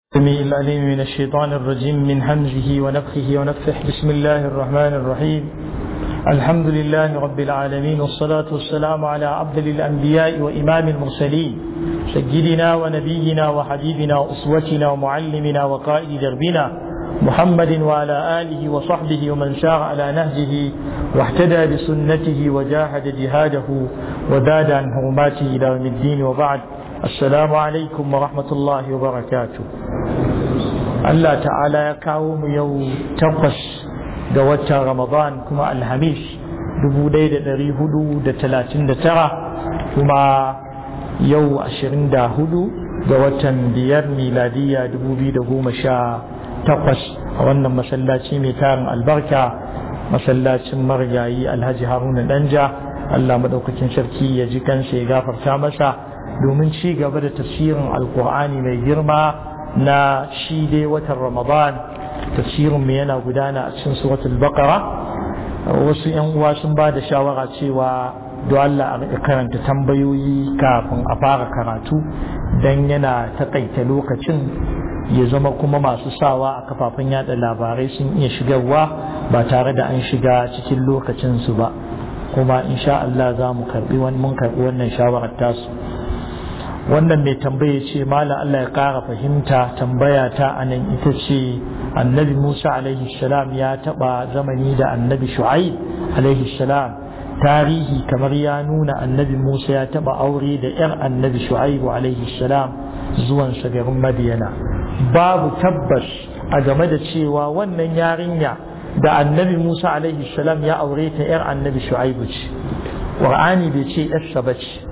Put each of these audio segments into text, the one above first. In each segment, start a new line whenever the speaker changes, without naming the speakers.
السميع العليم من الشيطان الرجيم من همزه ونفخه ونفخه بسم الله الرحمن الرحيم الحمد لله رب العالمين والصلاة والسلام على عبد الأنبياء وإمام المرسلين سيدنا ونبينا وحبيبنا وأسوتنا ومعلمنا وقائد دربنا محمد وعلى آله وصحبه ومن سار على نهجه واهتدى بسنته وجاهد جهاده وزاد عن حرماته إلى يوم الدين وبعد السلام عليكم ورحمة الله وبركاته Allah ta'ala ya kawo mu yau takwas ga watan Ramadan kuma Alhamis 1439 kuma yau 24 ga watan biyar miladiya 2018 a wannan masallaci mai tarin albarka masallacin marigayi alhaji haruna danja Allah maɗaukakin sarki ya ji kansa ya gafarta masa domin ci gaba da tafsirin alkur'ani mai girma na shi dai watan ramadan tafsirin mu yana gudana a cikin suratul baqara wasu yan uwa sun ba da shawara cewa do Allah a karanta tambayoyi kafin a fara karatu dan yana takaita lokacin ya zama kuma masu sawa a kafafen yada labarai sun iya shigarwa ba tare da an shiga cikin lokacin su ba kuma insha Allah za mu karbi mun karbi wannan shawarar tasu wannan mai tambaya ce mala Allah ya ƙara fahimta tambaya ta anan ita ce annabi Musa alaihi salam ya taɓa zamani da annabi Shu'aib alaihi salam tarihi kamar ya nuna annabi Musa ya taɓa aure da 'yar annabi Shu'aib alaihi salam zuwan garin Madiyana babu tabbas a game da cewa wannan yarinya da annabi Musa alaihi salam ya aure ta 'yar annabi Shu'aib ce Qur'ani bai ce 'yarsa ba ce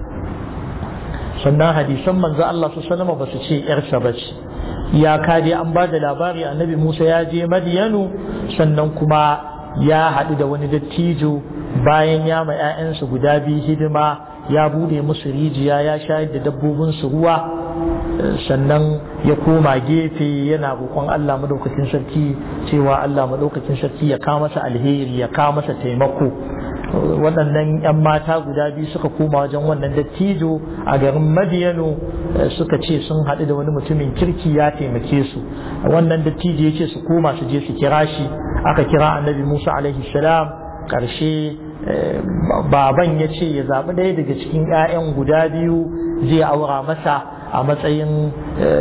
sannan hadisan manzo Allah su salama ba su ce yarsa ba ce ya dai an ba da labari annabi Musa ya je Madiyanu sannan kuma ya haɗu da wani dattijo bayan ya ma 'ya'yansa guda biyu hidima ya bude musu rijiya ya shayar da dabbobinsu ruwa sannan ya koma gefe yana roƙon Allah madaukakin sarki cewa Allah madaukakin sarki ya kawo masa alheri ya kawo masa taimako waɗannan 'yan mata guda biyu suka koma wajen wannan dattijo a garin madiyano suka ce sun haɗu da wani mutumin kirki ya taimake su wannan dattijo ya ce su koma su je su kira shi aka kira annabi musa alaihi salam ƙarshe baban ya ce ya zaɓi ɗaya daga cikin 'ya'yan guda biyu zai aura masa a matsayin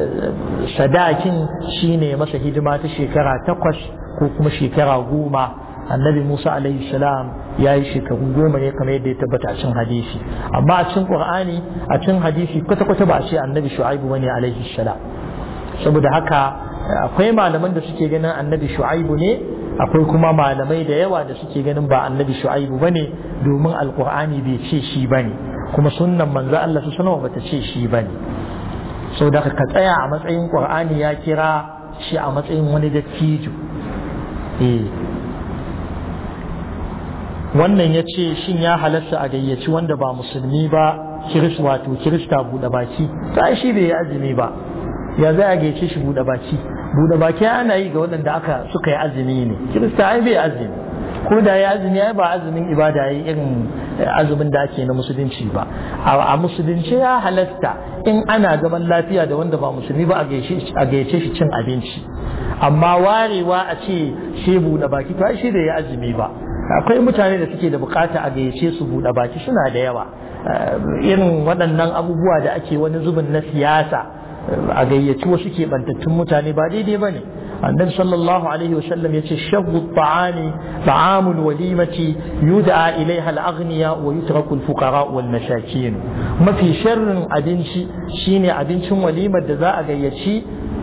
sadakin shine masa hidima ta shekara takwas ko kuma shekara goma annabi Musa alaihi salam ya yi shekaru goma ne kamar yadda ya tabbata a cin hadisi amma a cin qur'ani a cin hadisi kwata kwata ba a ce annabi shu'aibu bane alaihi salam saboda haka akwai malaman da suke ganin annabi shu'aibu ne akwai kuma malamai da yawa da suke ganin ba annabi shu'aibu bane domin alqur'ani bai ce shi bane kuma sunnan manzo Allah su sanawa bata ce shi bane saboda ka tsaya a matsayin qur'ani ya kira shi a matsayin wani dattijo eh wannan ya ce shin ya halasta a gayyaci wanda ba musulmi ba kiris wato kirista buɗe baki ta shi bai yi azumi ba ya za a gayyace shi buɗe baki buɗe baki ana yi ga waɗanda aka suka yi azumi ne kirista ai bai azumi ko da ya azumi ai ba azumin ibada ya irin azumin da ake na musulunci ba a musulunci ya halasta in ana zaman lafiya da wanda ba musulmi ba a gayyace shi cin abinci amma warewa a ce shi buɗe baki to ai shi da ya azumi ba akwai mutane da suke da bukata a gayyace su buɗe baki suna da yawa irin waɗannan abubuwa da ake wani zubin na siyasa a gayyaci wasu keɓantattun mutane ba daidai ba ne annabi sallallahu alaihi wa sallam yace shabbu ta'ani ta'amul walimati yud'a ilaiha al-aghniya wa yutraku al-fuqara wal masakin mafi sharrin abinci shine abincin walimar da za a gayyaci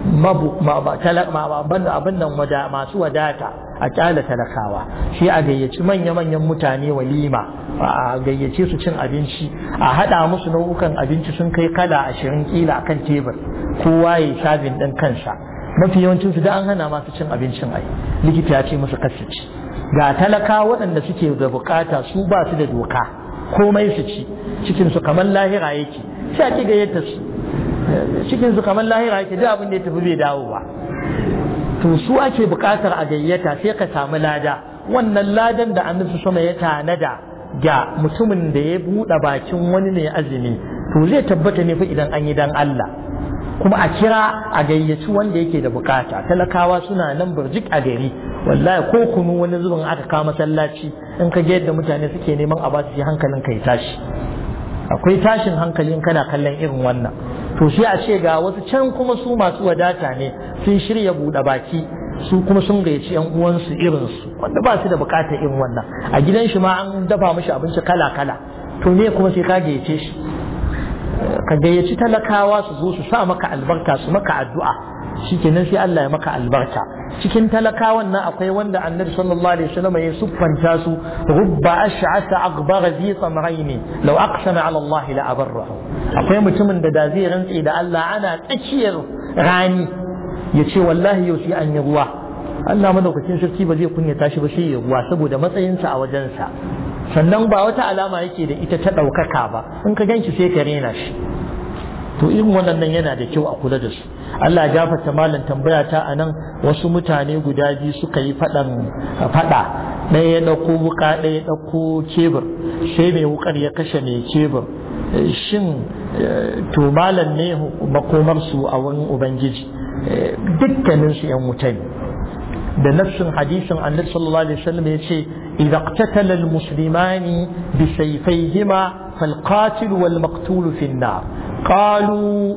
abin nan masu wadata a kyala talakawa shi a gayyaci manya-manyan mutane walima a gayyace su cin abinci a haɗa musu nau'ukan abinci sun kai kala ashirin kila akan tebur kowa ya sabin ɗin kansa mafi yawancin su da an hana masu cin abincin ai likita ya ce musu kasu ci ga talaka waɗanda suke da bukata su ba su da doka komai su ci cikin su kamar lahira yake sai a ki gayyata su cikin su kamar lahira yake duk abin da ya tafi bai dawo ba to su ake buƙatar a gayyata sai ka samu lada wannan ladan da annabi sama ya tanada ga mutumin da ya buɗe bakin wani ne azumi to zai tabbata ne fa idan an yi dan Allah kuma a kira a gayyaci wanda yake da bukata talakawa suna nan burjik a gari wallahi ko kunu wani zubin aka kawo masallaci in ka ga yadda mutane suke neman a basu hankalin kai tashi akwai tashin hankalin kana kallon irin wannan to sai a ce ga wasu can kuma su masu wadata ne sun shirya buɗe baki su kuma sun gayyaci yan uwansu irinsu wanda ba su da bukatar irin wannan a gidan shi ma an dafa mishi abinci kala kala to ne kuma sai ka gayyace shi ka gayyaci talakawa su zo su sa maka albarka su maka addu'a shikenan sai Allah ya maka albarka cikin talakawan nan akwai wanda annabi sallallahu alaihi wasallam ya siffanta su rubba ash'asa aghbara zi samrayn law aqsama ala Allah la abarrahu akwai mutumin da da zai rantse da Allah ana tsakiyar rani ya ce wallahi yau sai an yi ruwa Allah madaukakin sarki ba zai kunyata shi ba sai ya ruwa saboda matsayinsa a wajensa sannan ba wata alama yake da ita ta ɗaukaka ba in ka ganshi sai ka rena shi to irin waɗannan yana da kyau a kula da su Allah gafarta malam tambaya ta a nan wasu mutane guda biyu suka yi faɗan faɗa ɗaya ya ɗauko wuka ɗaya ya ɗauko kebur sai mai wukar ya kashe mai kebur shin to malam ne makomar su a wurin ubangiji dukkanin su yan wuta ne da nafsin hadisin annabi sallallahu alaihi wasallam ya ce idza qtatala almuslimani bi sayfayhima فالقاتل والمقتول في النار قالوا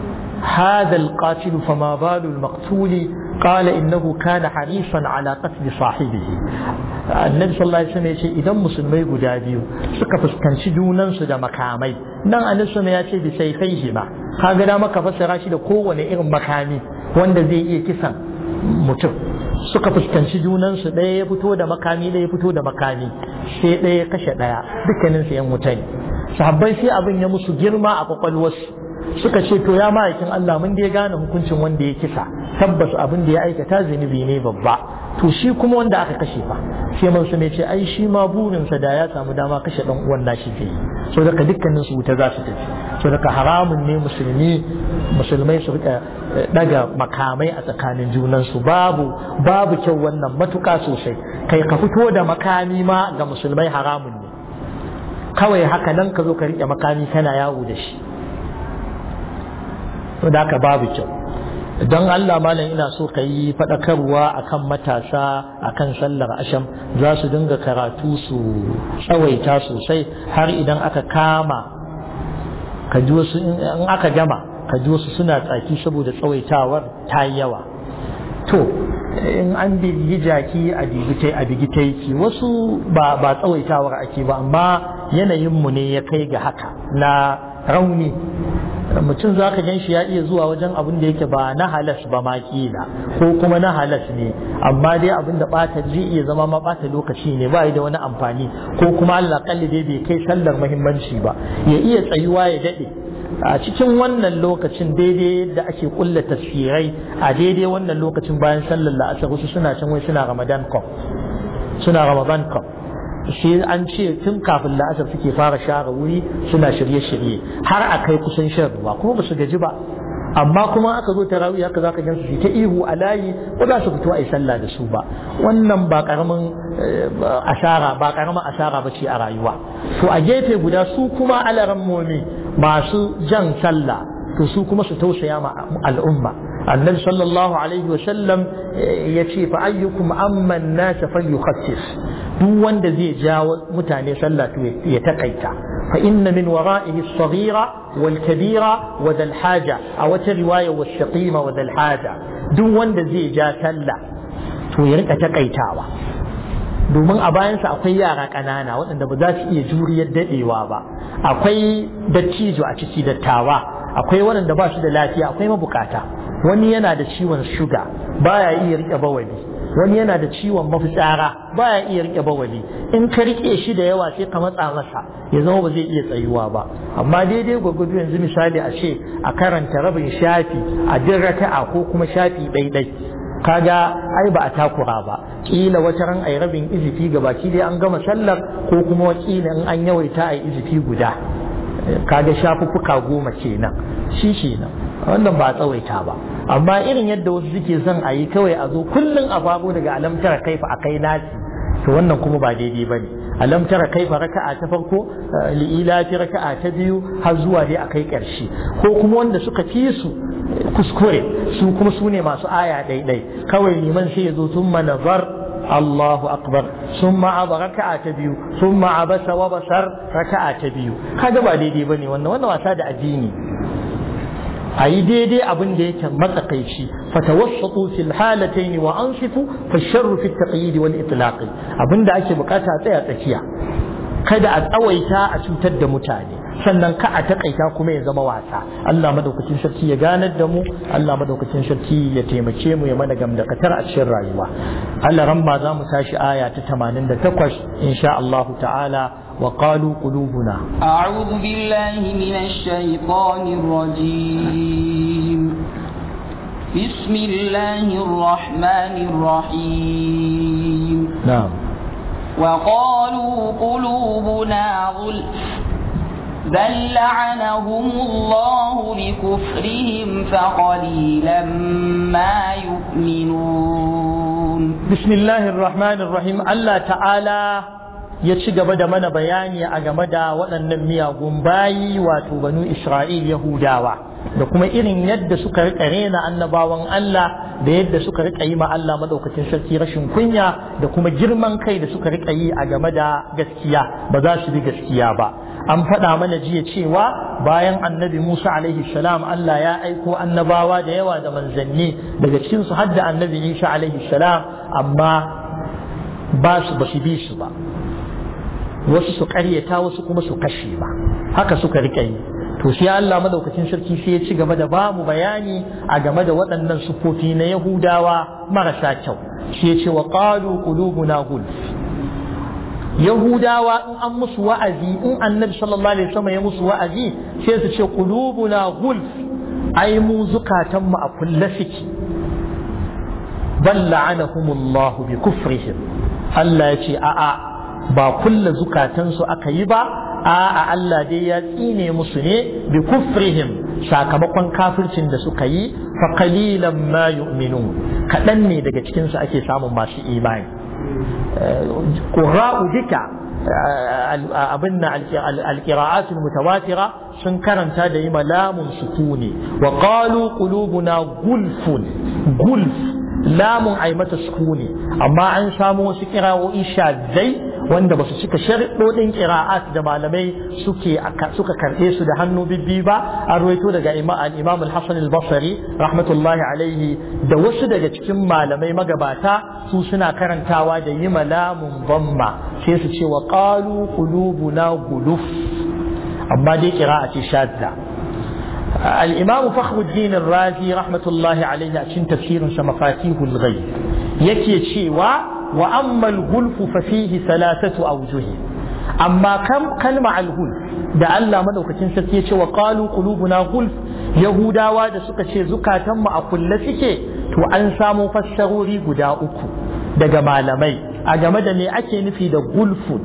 هذا القاتل فما بال المقتول قال إنه كان حريصا على قتل صاحبه النبي صلى الله عليه وسلم يقول إذا مسلمي guda biyu suka fuskanci junansu da makamai nan annabi ya ce bi sayfaihima kaga da maka fassara shi da kowane irin makami wanda zai iya kisan mutum suka fuskanci junansu ɗaya ya fito da makami ɗaya ya fito da makami sai ɗaya ya kashe ɗaya dukkaninsu yan wuta ne sahabbai sai abin ya musu girma a kwakwalwarsu suka ce to ya ma'aikin Allah mun dai gane hukuncin wanda ya kisa tabbas abin da ya aikata zunubi ne babba to shi kuma wanda aka kashe fa sai man su ce ai shi ma burinsa da ya samu dama kashe dan uwan nashi zai yi so daga dukkanin su wuta za su tafi so daga haramun ne musulmi musulmai su rika daga makamai a tsakanin junansu babu babu kyau wannan matuka sosai kai ka fito da makami ma ga musulmai haramun ne kawai haka nan ka zo ka rike makami kana yawo da shi to da haka babu kyau don Allah malam ina so ka yi faɗakarwa akan matasa akan sallar asham za su dinga karatu su tsawaita sosai har idan aka kama ka ji wasu in aka gama ka ji wasu suna tsaki saboda tsawaitawar ta yi yawa to in an bigi jaki a bigitai a bigitaiki wasu ba ba tsawaitawar ake ba amma yanayinmu ne ya kai ga haka na rauni mutum za ka gan shi ya iya zuwa wajen abin da yake ba na halas ba ma kila ko kuma na halas ne amma dai abin da bata zai iya zama ma bata lokaci ne ba da wani amfani ko kuma Allah kalli dai bai kai sallar muhimmanci ba ya iya tsayuwa ya dade a cikin wannan lokacin daidai yadda ake kulla tafsirai a daidai wannan lokacin bayan sallar la'asar wasu suna can wai suna ramadan cup suna ramadan cup shi an ce tun kafin la'asar suke fara share wuri suna shirye-shirye har a kai kusan shan ruwa kuma ba su gaji ba amma kuma aka zo tarawih haka zaka gan su ta ihu a layi ba za su fito a yi sallah da su ba wannan ba karamin asara ba karamin asara ba ce a rayuwa to a gefe guda su kuma alaran momi masu jan sallah to su kuma su tausaya ma al'umma annabi sallallahu alaihi wa sallam ya ce fa ayyukum amman nas falyukhaffif duk wanda zai jawo mutane sallah to ya takaita fa inna min wara'ihi as-saghira wal kabira wa dal haja a wata riwaya was shaqima wa dal haja duk wanda zai ja sallah to ya rika takaitawa domin a bayansa akwai yara ƙanana waɗanda ba za su iya juriyar daɗewa ba akwai dattijo a ciki dattawa akwai waɗanda ba su da lafiya akwai mabukata wani yana da ciwon shuga baya iya rike bawali wani yana da ciwon mafitsara baya iya rike bawali in ka rike shi da yawa sai ka matsa masa ya zama ba zai iya tsayuwa ba amma daidai gwagwado yanzu misali a ce a karanta rabin shafi a din raka'a ko kuma shafi ɗaiɗai kaga ai ba a takura ba kila wata ran ai rabin izifi ga baki dai an gama sallar ko kuma kila in an yawaita ai izifi guda kaga shafuffuka goma kenan shi kenan wannan ba tsawaita ba amma irin yadda wasu suke son a yi kawai a zo kullum a babu daga alamtara kaifa a kai nasi to wannan kuma ba daidai ba ne alamtara kaifa raka'a ta farko li'ilafi raka'a ta biyu har zuwa dai a kai ƙarshe ko kuma wanda suka fi su kuskure su kuma su ne masu aya ɗaiɗai kawai liman sai ya zo sun nazar Allahu akbar sun ma'aba raka'a ta biyu sun ma'abasa wa basar raka'a ta biyu kaga ba daidai bane wannan wannan wasa da addini a yi daidai abin da yake matsakaici fatawassatu fil halatayn wa ansifu fa sharru fi taqyid wal itlaq abin da ake bukata a tsaya tsakiya kada a tsawaita a cutar da mutane sannan ka a takaita kuma ya zama wasa Allah madaukakin sarki ya ganar da mu Allah madaukakin sarki ya taimake mu ya mana gamdakatar a cikin rayuwa Allah ramma za mu tashi aya ta 88 insha Allah ta'ala وقالوا قلوبنا
أعوذ بالله من الشيطان الرجيم بسم الله الرحمن الرحيم
نعم
وقالوا قلوبنا غلف بل لعنهم الله بكفرهم فقليلا ما يؤمنون
بسم الله الرحمن الرحيم الله تعالى ya ci gaba da mana bayani a game da waɗannan miyagun bayi wato banu Isra'il Yahudawa da kuma irin yadda suka riƙa rena annabawan Allah da yadda suka riƙa yi ma Allah madaukakin sarki rashin kunya da kuma girman kai da suka riƙa yi a game da gaskiya ba za su bi gaskiya ba an faɗa mana jiya cewa bayan annabi Musa alaihi salam Allah ya aiko annabawa da yawa da manzanni daga cikin su har da annabi Isa alaihi salam amma ba su ba su bi su ba wasu su karyata wasu kuma su kashe ba haka suka rika yi to sai Allah madaukakin sarki sai ya ci gaba da bamu bayani a game da waɗannan sufofi na Yahudawa marasa kyau sai ya ce wa qalu qulubuna gulf Yahudawa in an musu wa'azi in Annabi sallallahu alaihi wasallam ya musu wa'azi sai su ce qulubuna gulf ai mu zukatan mu a kulle suke bal la'anahumullahu bi kufrihim Allah ya ce a'a ba kulla zukatansu aka yi ba a'a Allah dai ya tsine musu ne bi kufrihim sakamakon kafircin da suka yi fa qalilan ma yu'minun kadan ne daga cikin su ake samun masu imani qurra'u dika abin na alqira'at mutawatira sun karanta da yi malamun sukuni wa qalu qulubuna gulfun gulf lamun ai mata sukuni amma an samu wasu kira'o'i shadzai wanda ba su cika sharɗoɗin ƙira'at da malamai suke suka karɓe su da hannu bibbi ba an ruwaito daga al-imam al-hasan al-basri rahmatullahi alaihi da wasu daga cikin malamai magabata su suna karantawa da yi malamun bamma sai su ce wa qalu qulubuna guluf amma dai ƙira'a ce shadda الإمام فخر الدين الرازي رحمة الله عليه عشان تفسير مفاتيح الغيب يكي شيوا وأما الغلف ففيه ثلاثة أوجه أما كم كلمة الغلف da Allah madaukakin sarki ya ce wa qalu qulubuna gulf yahudawa da suka ce zukatan mu a kulle suke to an samu fassarori guda uku daga malamai a game da me ake nufi da gulfun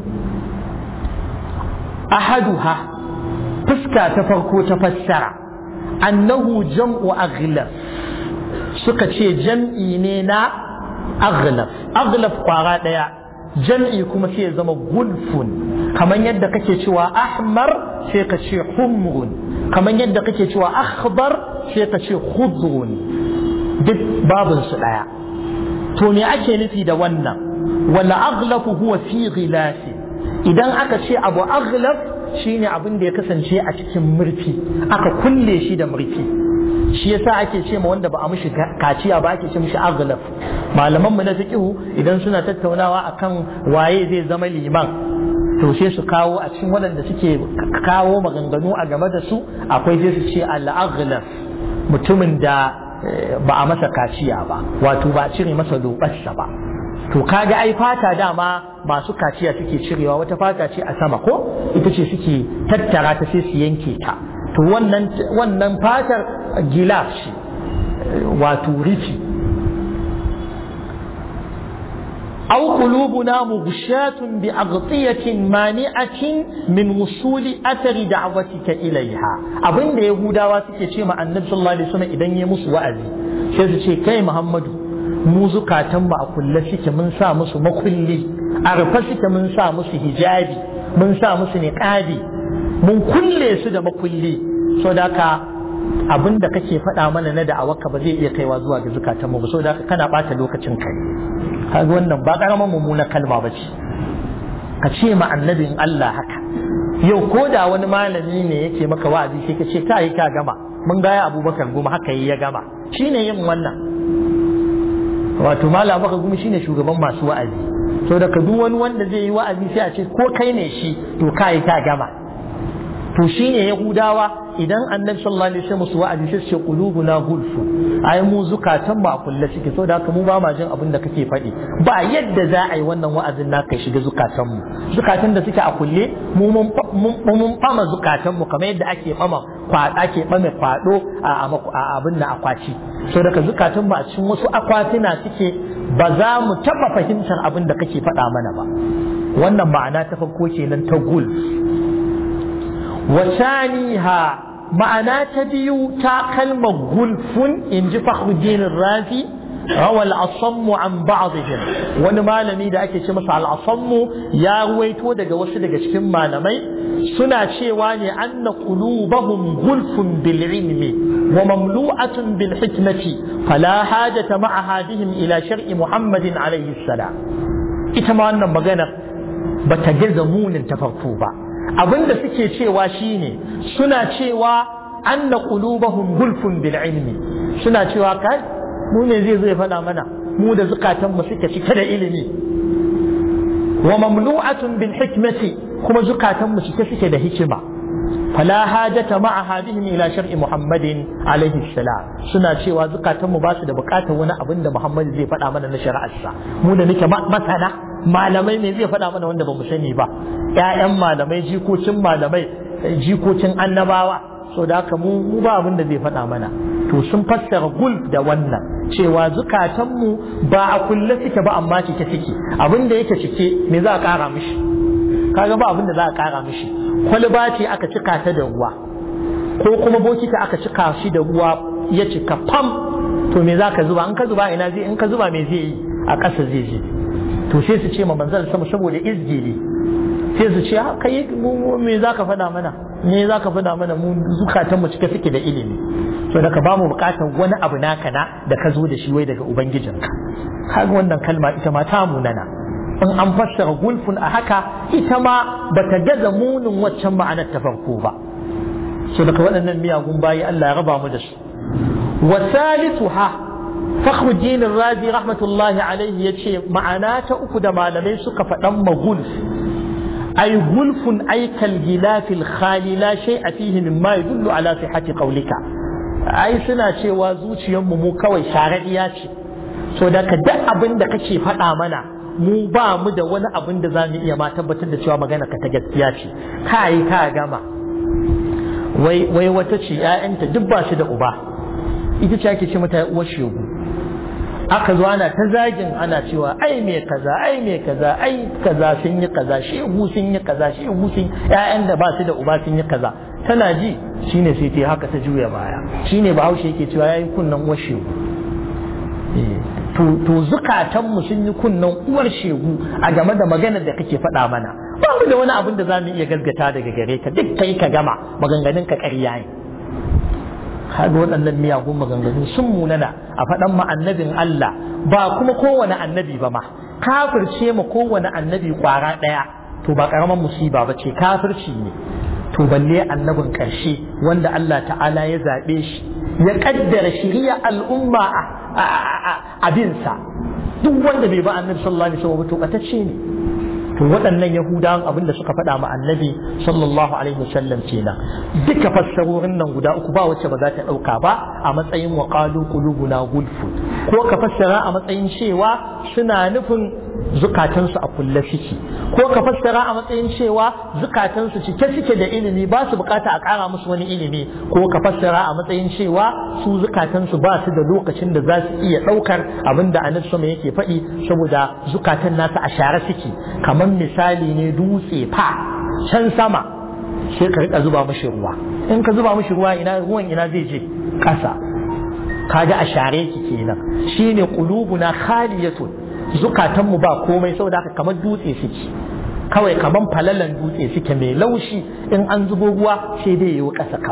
ahaduha fuska ta farko ta fassara annahu jam'u aghlaf suka ce jam'i ne na aghlaf aghlaf kwara daya jam'i kuma sai ya zama gulfun kamar yadda kake cewa ahmar sai ka ce humrun kamar yadda kake cewa akhbar sai ka ce khudrun duk babun su daya to me ake nufi da wannan wala aghlafu huwa fi ghilafi idan aka ce abu aghlaf shine abin da ya kasance a cikin murfi aka kulle shi da murfi shi yasa ake ce ma wanda ba a mishi kaciya ba ake ce mishi aghlaf malaman mu na fiqhu idan suna tattaunawa akan waye zai zama liman to sai su kawo a cikin waɗanda suke kawo maganganu a game da su akwai sai su ce al-aghlaf mutumin da ba a masa kaciya ba wato ba a cire masa lobarsa ba to kaga ai fata dama masu kaciya suke cirewa wata fata ce a sama ko ita ce suke tattara ta sai su yanke ta to wannan wannan fatar gilas ce wato rufi أو قلوبنا مغشاة بأغطية مانعة من وصول أثر دعوتك إليها أبن ده يهودا واسكي شيء مع النبي صلى الله عليه وسلم إذن يمس وأذي شيء كي محمد mu zukatan mu a kulle suke mun sa musu makulli a rufe suke mun sa musu hijabi mun sa musu niqabi mun kulle su da makulli so da ka abin da kake faɗa mana na da'awarka ba zai iya kaiwa zuwa ga zukatanmu ba saboda haka kana ɓata lokacin kai kaga wannan ba ƙaramin mummunar kalma ba ce ka ce ma annabin Allah haka yau ko da wani malami ne yake maka wa'azi sai ka ce ka yi ka gama mun gaya abubakar goma haka yi ya gama shine yin wannan wato malam abubakar goma shine shugaban masu wa'azi to da duk wani wanda zai yi wa'azi sai a ce ko kai ne shi to ka yi ka gama to shine yahudawa idan annabi sallallahu alaihi wasallam su wa'azi sai ce qulubuna gulfu ai mu zukatan ba kulle suke so da haka mu ba ma jin abin da kake faɗi ba yadda za a yi wannan wa'azin naka shiga zukatan mu zukatan da suke a kulle mu mun mun fama zukatan mu kamar yadda ake fama kwada ake fama kwado a abin da akwaci so daga zukatan mu a cikin wasu akwatuna suke ba za mu taba fahimtar abin da kake faɗa mana ba wannan ma'ana ta farko kenan ta gulf وثانيها معنى تبيو تا كلمة غلف إن جي فخر الدين الرازي روى الأصم عن بعضهم wani malami da ake ce masa al'asammu ya ruwaito daga wasu daga cikin malamai suna cewa ne anna qulubahum gulfun bil ilmi wa mamlu'atun bil hikmati fala hajata ma'a hadihim ila shar'i muhammadin alayhi salam ita ma wannan magana bata gaza munin ta farko ba abin da suke cewa shine suna cewa anna qulubahum gulfun bil ilmi suna cewa kai mu ne zai zai faɗa mana mu da zukatan mu suke cike da ilimi wa mamlu'atun bil hikmati kuma zukatan mu cike suke da hikima fala hajata ma'a hadihim ila shar'i muhammadin alaihi salam suna cewa zukatan mu ba su da bukatar wani abin da muhammad zai faɗa mana na shari'arsa mu da nake masana malamai ne zai faɗa mana wanda ba mu sani ba ƴaƴan malamai jikocin malamai jikocin annabawa so da haka mu ba abin da zai faɗa mana to sun fassara gulf da wannan cewa zukatanmu ba a kulle suke ba amma cike suke abin da yake cike me za a ƙara mishi kaga ba abin da za a ƙara mishi kwalba ce aka cika ta da ruwa ko kuma bokiti aka cika shi da ruwa ya cika fam to me za ka zuba in ka zuba ina zai in ka zuba me zai yi a ƙasa zai je to sai su ce ma manzal sama saboda izgili sai su ce kai me za ka faɗa mana me za ka faɗa mana mu zukatan mu cike suke da ilimi so da ka ba mu bukatar wani abu naka na da ka zo da shi wai daga ubangijinka kaga wannan kalma ita ma ta munana in an fassara gulfun a haka ita ma bata gaza munin waccan ma'anar ta farko ba so daga waɗannan miyagun bayi Allah ya raba mu da su wa salisuha fakhruddin razi rahmatullahi alaihi yace ma'ana ta uku da malamai suka faɗan magulf أي غلف أي كالغلاف الخالي لا شيء فيه مما يدل على صحة قولك أي سنة شيء وزوجي يوم مو كوي شارعية so da ka duk abin da kake faɗa mana mu ba mu da wani abin da za mu iya ma tabbatar da cewa magana ka ta gaskiya ce ka yi ka gama wai wai wata ce ƴaƴanta duk ba shi da uba ita ce ake ce mata uwar shegu aka zo ana ta zagin ana cewa ai me kaza ai me kaza ai kaza sun yi kaza shehu sun yi kaza shehu sun ƴaƴan da ba su da uba sun yi kaza tana ji shine sai ta haka ta juya baya shine bahaushe yake cewa yayi kunnan uwar shegu to to zukatan mu sun yi kunnan uwar shegu a game da maganar da kake faɗa mana ba mu da wani abin da za mu iya gaskata daga gare ka duk kai ka gama maganganun ka ƙarya ne kaga waɗannan miyagun maganganu sun munana a faɗan ma annabin Allah ba kuma kowane annabi ba ma kafirce ma kowane annabi kwara ɗaya to ba ƙaramin musiba ba ce kafirci ne to balle annabin ƙarshe wanda Allah ta'ala ya zaɓe shi ya ƙaddara shiriya al'umma a binsa duk wanda bai ba annabi sallallahu alaihi wasallam to ɓatacce ne to waɗannan yahudawan abin da suka faɗa ma annabi sallallahu alaihi wasallam kenan duka fassarorin nan guda uku ba wacce ba za ta ɗauka ba a matsayin wa qalu qulubuna gulfu ko ka fassara a matsayin cewa suna nufin zukatansu a kulle suke ko ka fassara a matsayin cewa zukatansu cike suke da ilimi ba su bukata a ƙara musu wani ilimi ko ka fassara a matsayin cewa su zukatansu ba su da lokacin da za su iya ɗaukar abin da annabi sama yake faɗi saboda zukatan nasu a share suke kamar misali ne dutse fa can sama sai ka rika zuba mashi ruwa in ka zuba mashi ruwa ina ruwan ina zai je ƙasa kaga a share ki kenan shine qulubuna khaliyatun zukatanmu ba komai saboda haka kamar dutse suke kawai kamar falalan dutse suke mai laushi in an zubo ruwa sai dai yiwu ƙasa kawai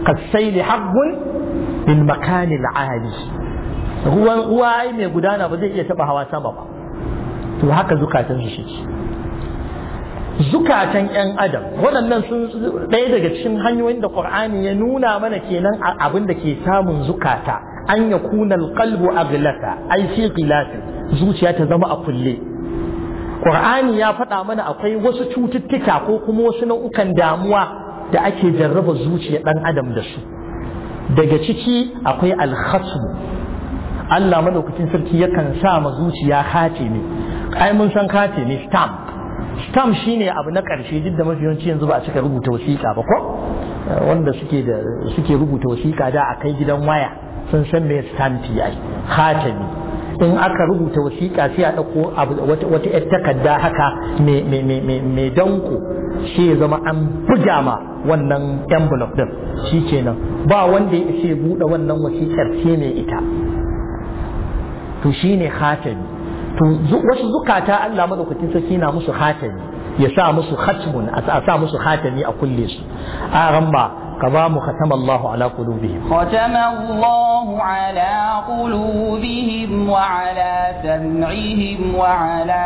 kasaili haqqun bil makanil ali ruwan ruwa ai mai gudana ba zai iya taba hawa sama ba to haka zukatan su shi zukatan yan adam waɗannan sun ɗaya daga cikin hanyoyin da qur'ani ya nuna mana kenan abin da ke samun zukata an ya kunal qalbu aglaka ai fi qilatin zuciya ta zama a kulle qur'ani ya faɗa mana akwai wasu cututtuka ko kuma wasu nau'ukan damuwa da ake jarraba zuciya ɗan adam da su daga ciki akwai alkhasmu Allah madaukakin sarki yakan sa ma zuciya kati ne ai mun san kati ne stamp stamp shine abu na ƙarshe duk da mafi yawanci yanzu ba a cika rubuta wasiƙa ba ko wanda suke da suke rubuta wasiƙa da a kai gidan waya sun san me stampi ai khatami in aka rubuta wasiƙa sai a ɗauko wata ‘yar takarda haka mai danko shi ya zama an buga ma wannan envelope din shi kenan ba wanda ya ishe buɗe wannan wasiƙar sai mai ita to shi ne hatami to wasu zukata Allah madaukakin sarki na musu hatami ya sa musu hatmun a sa musu hatami a kulle su a ramma كظام ختم الله على قلوبهم
ختم الله على قلوبهم وعلى سمعهم وعلى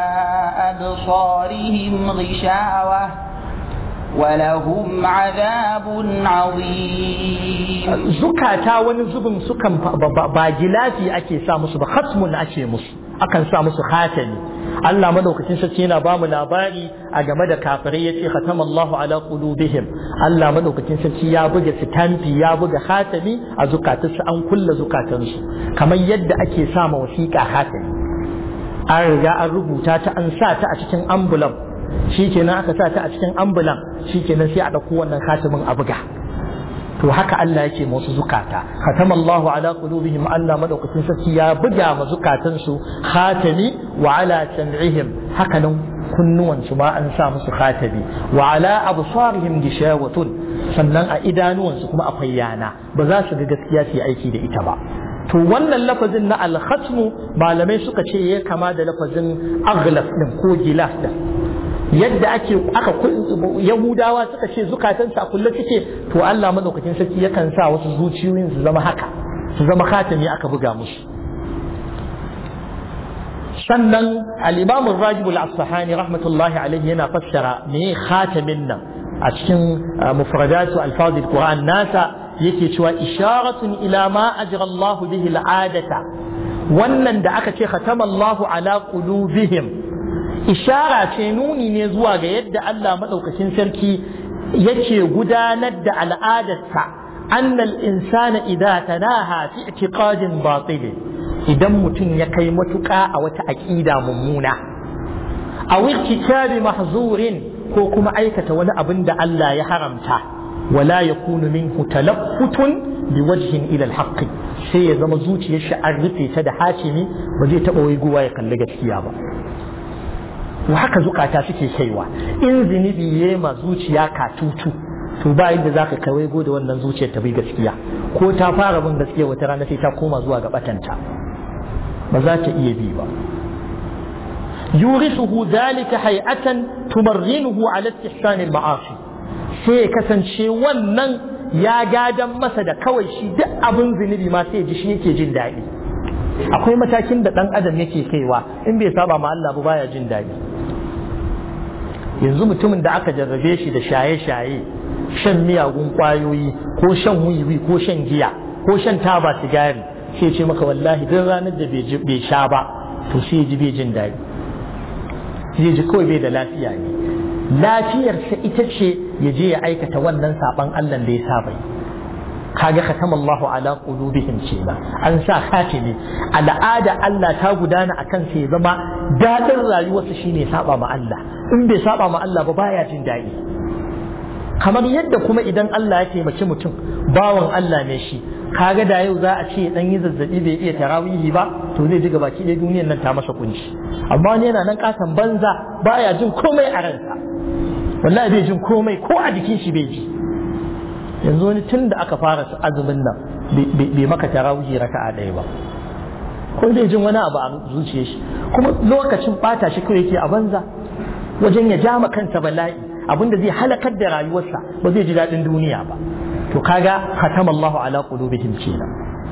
أبصارهم غشاوة ولهم عذاب عظيم
زكاتا ونزبن سكن باجلاتي أكي سامس بختم أكي مس akan sa musu khatami Allah madaukakin sarki yana ba mu labari a game da kafirai yace khatamallahu ala qulubihim Allah madaukakin sarki ya buga sitamfi ya buga khatami a zukatansu an kulla zukatansu kamar yadda ake sa ma wasiƙa khatami an riga an rubuta ta an sa ta a cikin ambulan shikenan aka sa ta a cikin ambulan shikenan sai a ɗauko wannan khatamin a buga to haka Allah yake musu zukata khatamallahu ala qulubihim Allah madaukakin sarki ya buga ma zukatan su khatami wa ala sam'ihim haka nan kunnuwan su ma an sa musu khatami wa ala absarihim gishawatun sannan a idanuwan su kuma akwai yana ba za su ga gaskiya su yi aiki da ita ba to wannan lafazin na al-khatmu malamai suka ce ya kama da lafazin aghlaf din ko gilas din yadda ake aka yahudawa suka ce zukatansu a kulle suke to Allah madaukakin sarki yakan sa wasu zuciyoyin su zama haka su zama khatami aka buga musu sannan al-imam ar-rajib al-asfahani rahmatullahi alayhi yana fassara me khatamin nan a cikin mufradatu alfaz al-quran nasa yake cewa isharatun ila ma ajra Allah bihi al-adata wannan da aka ce khatama Allah ala qulubihim ishara ce nuni ne zuwa ga yadda Allah maɗaukacin sarki yake gudanar da al'adarsa annal insana idza tanaha fi i'tiqadin batil idan mutum ya kai matuƙa a wata aƙida mummuna a irtikabi mahzurin ko kuma aikata wani abin da Allah ya haramta wala yakunu minhu talaffutun biwajhin ila al sai ya zama zuciyar shi an rufe ta da hashimi ba zai taɓa waiguwa ya kalli gaskiya ba to haka zukata suke kaiwa in zunubi ya ma zuciya katutu to ba yadda za ka kawai da wannan zuciyar ta bai gaskiya ko ta fara bin gaskiya wata rana sai ta koma zuwa ga batanta ba za ta iya bi ba yurisuhu zalika hay'atan tumarrinuhu ala istihsan al-ma'asi sai ya kasance wannan ya gadan masa da kawai shi duk abin zunubi ma sai ya ji shi yake jin daɗi akwai matakin da ɗan adam yake kaiwa in bai saba ma Allah ba baya jin daɗi yanzu mutumin da aka jarrabe shi da shaye-shaye shan miyagun ƙwayoyi ko shan wiwi ko shan giya ko shan taba sigari sai ce maka wallahi duk ranar da bai sha ba to sai ji bai jin daɗi zai ji kawai bai da lafiya ne lafiyarsa ita ce ya je ya aikata wannan saban Allah da ya saba yi kaga khatama Allahu ala qulubihim kenan an sa khatimi al'ada Allah ta gudana akan sai zama dadin rayuwarsa shine saba ma Allah in bai saba ma Allah ba baya jin daɗi kamar yadda kuma idan Allah ya taimaki mutum bawan Allah ne shi kaga da yau za a ce dan yi zazzabi bai iya tarawihi ba to zai ji gaba ki dai duniyar nan ta masa kunci amma wani yana nan kasan banza baya jin komai a ransa wallahi bai jin komai ko a jikin shi bai ji yanzu wani tun da aka fara azumin nan bai maka tarawihi raka'a ɗaya ba ko zai jin wani abu a zuciyar shi kuma lokacin bata shi kawai yake a banza wajen ya jama kansa bala'i abinda zai halakar da rayuwarsa ba zai ji daɗin duniya ba to kaga khatama Allahu ala qulubihim kenan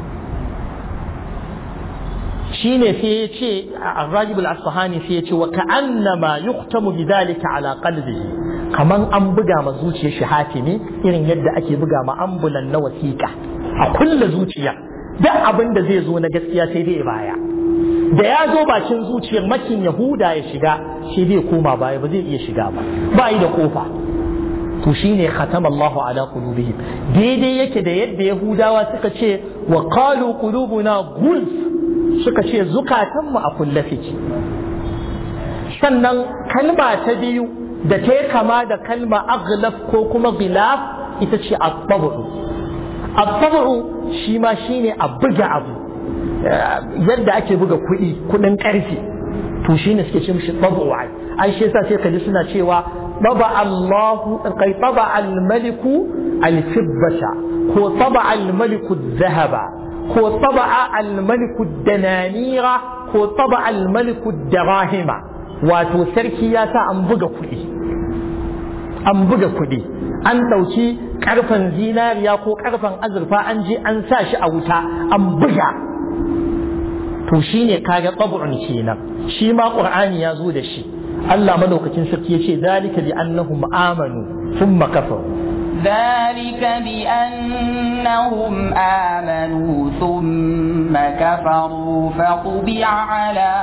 shine sai ya ce Ar-Rajib al-Asfahani sai ya ce wa ka'annama yuqtamu bidhalika ala qalbihi kaman an buga ma zuciyar shi hatimi irin yadda ake buga ma ambulan na wasiƙa a kulla zuciya duk abin da zai zo na gaskiya sai dai baya da ya zo bakin zuciyar makin yahuda ya shiga shi zai koma baya ba zai iya shiga ba ba yi da kofa to shine khatama Allahu ala qulubihim daidai yake da yadda yahudawa suka ce wa qalu qulubuna gulf suka ce zukatanmu a kulle suke sannan kalma ta biyu da ta kama da kalma aghlaf ko kuma gilaf ita ce at-tabu at-tabu shi ma shine a buga abu yadda ake buga kuɗi kuɗin ƙarfi to shine suke ce mishi tabu ai shi yasa sai kaji suna cewa taba Allahu kai taba al-maliku al-fibbata ko taba al-maliku dhahaba ko taba al-maliku dananira ko taba al-maliku darahima wato sarki ya sa an buga kuɗi an buga kuɗi an ɗauki ƙarfen zinariya ko ƙarfen azurfa an je an sa shi a wuta an buga to shi ne kaga tsabu'un kenan shi ma ƙur'ani ya zo da shi Allah madaukakin sarki ya ce zalika bi annahum amanu thumma kafaru
ذلك بأنهم آمنوا ثم كفروا فطبع على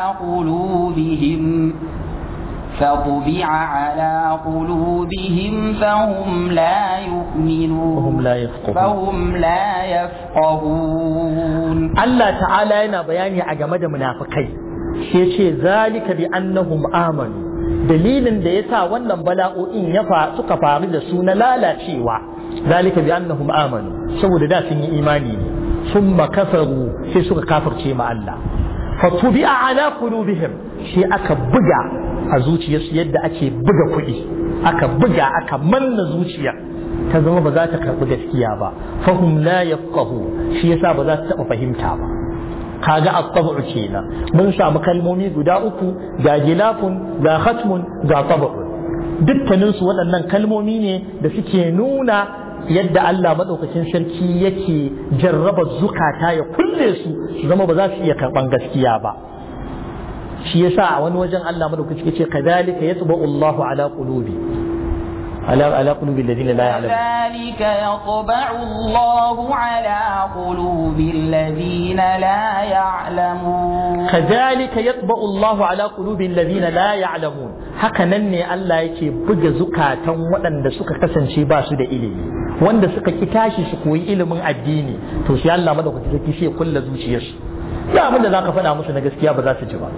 قلوبهم فطبع على قلوبهم فهم لا يؤمنون
وهم لا يفقهون
فهم لا يفقهون
Allah ta'ala yana bayani a game da munafikai sai ce zalika bi annahum amanu dalilin da yasa wannan bala'o'in ya fa suka faru da su na lalacewa zalika bi annahum amanu saboda da sun yi imani ne summa kafaru sai suka kafirce ma Allah fa tubi'a ala qulubihim sai aka buga a zuciyarsu yadda ake buga kuɗi aka buga aka manna zuciya ta zama ba za ta karɓi gaskiya ba fahum la yafqahu shi yasa ba za ta taɓa fahimta ba kaga at-tabu kenan mun samu kalmomi guda uku ga gilafun ga khatmun ga tabu dukkanin su waɗannan kalmomi ne da suke nuna yadda Allah madaukakin sarki yake jarraba zukata ya kulle su su zama ba za su iya karɓan gaskiya ba shi yasa a wani wajen Allah madaukaki yace kadhalika yatba'u Allahu ala qulubi ala ala qulubi alladhina la ya'lamun
كذلك يطبع الله على قلوب الذين لا يعلمون
kadhalika yatba'u Allahu ala qulubi alladhina la ya'lamun haka nan ne Allah yake buga zukatan waɗanda suka kasance ba su da ilimi wanda suka ki tashi su koyi ilimin addini to sai Allah madaukaki sarki sai ya kulla zuciyarsu da abin da zaka faɗa musu na gaskiya ba za su ji ba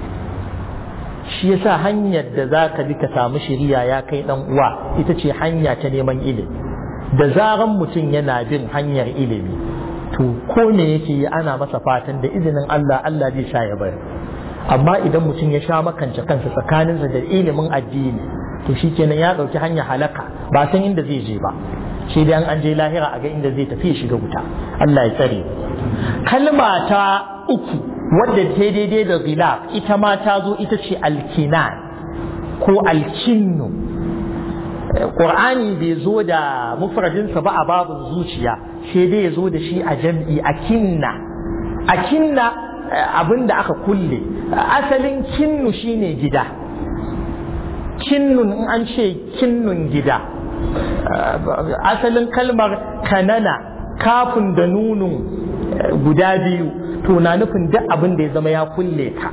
shi yasa hanyar da za ka bi ka samu shiriya ya kai dan uwa ita ce hanya ta neman ilimi da zaran mutum yana bin hanyar ilimi to ko me yake yi ana masa fatan da izinin Allah Allah zai sha ya bari amma idan mutum ya sha makance kansa tsakaninsa da ilimin addini to shikenan ya ɗauki hanyar halaka ba san inda zai je ba shi dai an je lahira a ga inda zai tafi ya shiga wuta Allah ya tsare kalma ta uku wadda ta daidai da gilaf ita ma ta zo ita ce alkinan ko alkinnu ƙur'ani bai zo da mufradinsa ba a babin zuciya sai dai ya zo da shi a jam'i akinna akinna abin da aka kulle asalin kinnu shine gida kinnun in an ce kinnun gida asalin kalmar kanana kafin da nunun guda biyu to na nufin duk abin da ya zama ya kulle ka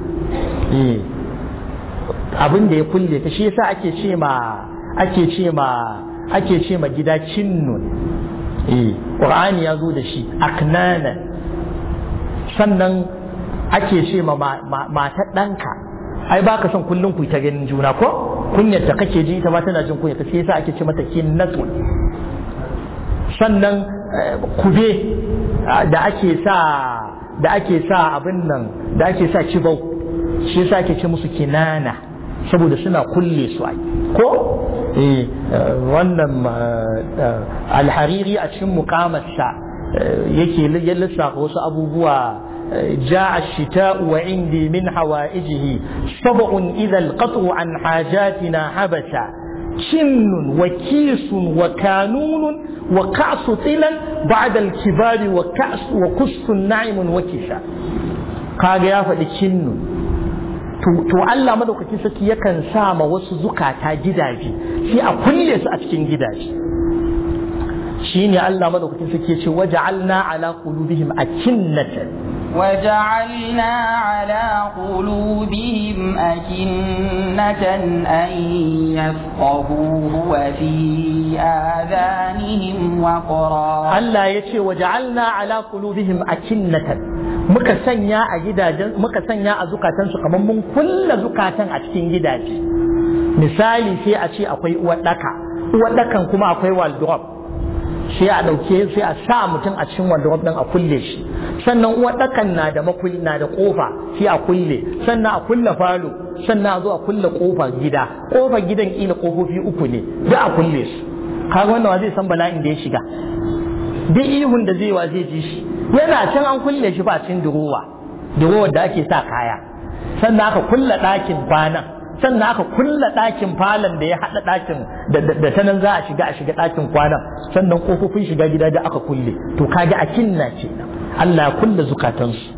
abin da ya kulle ka shi yasa ake ce ma ake ce ma ake ce ma gida kinnun eh qur'ani ya zo da shi aknana sannan ake ce ma matar ɗanka ai ba ka son kullum ku ta ganin juna ko kunyar da kake ji ita ma tana jin kunya sai yasa ake ce mata kinnatu sannan kube da ake sa da ake sa abin nan da ake sa kibau shi yasa ake ce musu kinana saboda suna kulle su ai ko eh wannan alhariri a cikin mukamarsa yake ya lissafa wasu abubuwa جاء الشتاء وعندي من حوائجه سبع إذا القطع عن حاجاتنا حبسا kinnun wa kisun wa kanunun wa ka'su tilan ba'da al-kibari wa ka'su wa kussun na'imun wa kisha kaga ya faɗi kinnun to Allah madaukakin sarki yakan sa ma wasu zukata gidaje sai a kulle su a cikin gidaje shine Allah madaukakin sarki ya ce waja'alna ala qulubihim akinnatan
وجعلنا على قلوبهم أكنة أن يفقهوه وفي آذانهم وقرا
Allah ya ce waja'alna ala qulubihim akinnatan muka sanya a gidajen muka sanya a zukatansu kamar mun kulla zukatan a cikin gidaje misali sai a ce akwai uwar daka uwar dakan kuma akwai wardrobe sai a ɗauke sai a sa mutum a cikin wardrobe ɗin a kulle shi sannan uwar ɗakan na da makulli na da ƙofa sai a kulle sannan a kulle falo sannan a zo a kulle ƙofar gida ƙofar gidan ƙila ƙofofi uku ne duk a kulle su kaga wannan wa zai san bala'in da ya shiga duk ihun da zai wa zai ji shi yana can an kulle shi ba cikin durowa durowar da ake sa kaya sannan aka kulle ɗakin kwanan sannan aka kulla ɗakin falon da ya haɗa ɗakin da ta nan za a shiga a shiga ɗakin kwanan sannan ƙofofin shiga gida da aka kulle to kage a kinna ce Allah ya kulle zukatansu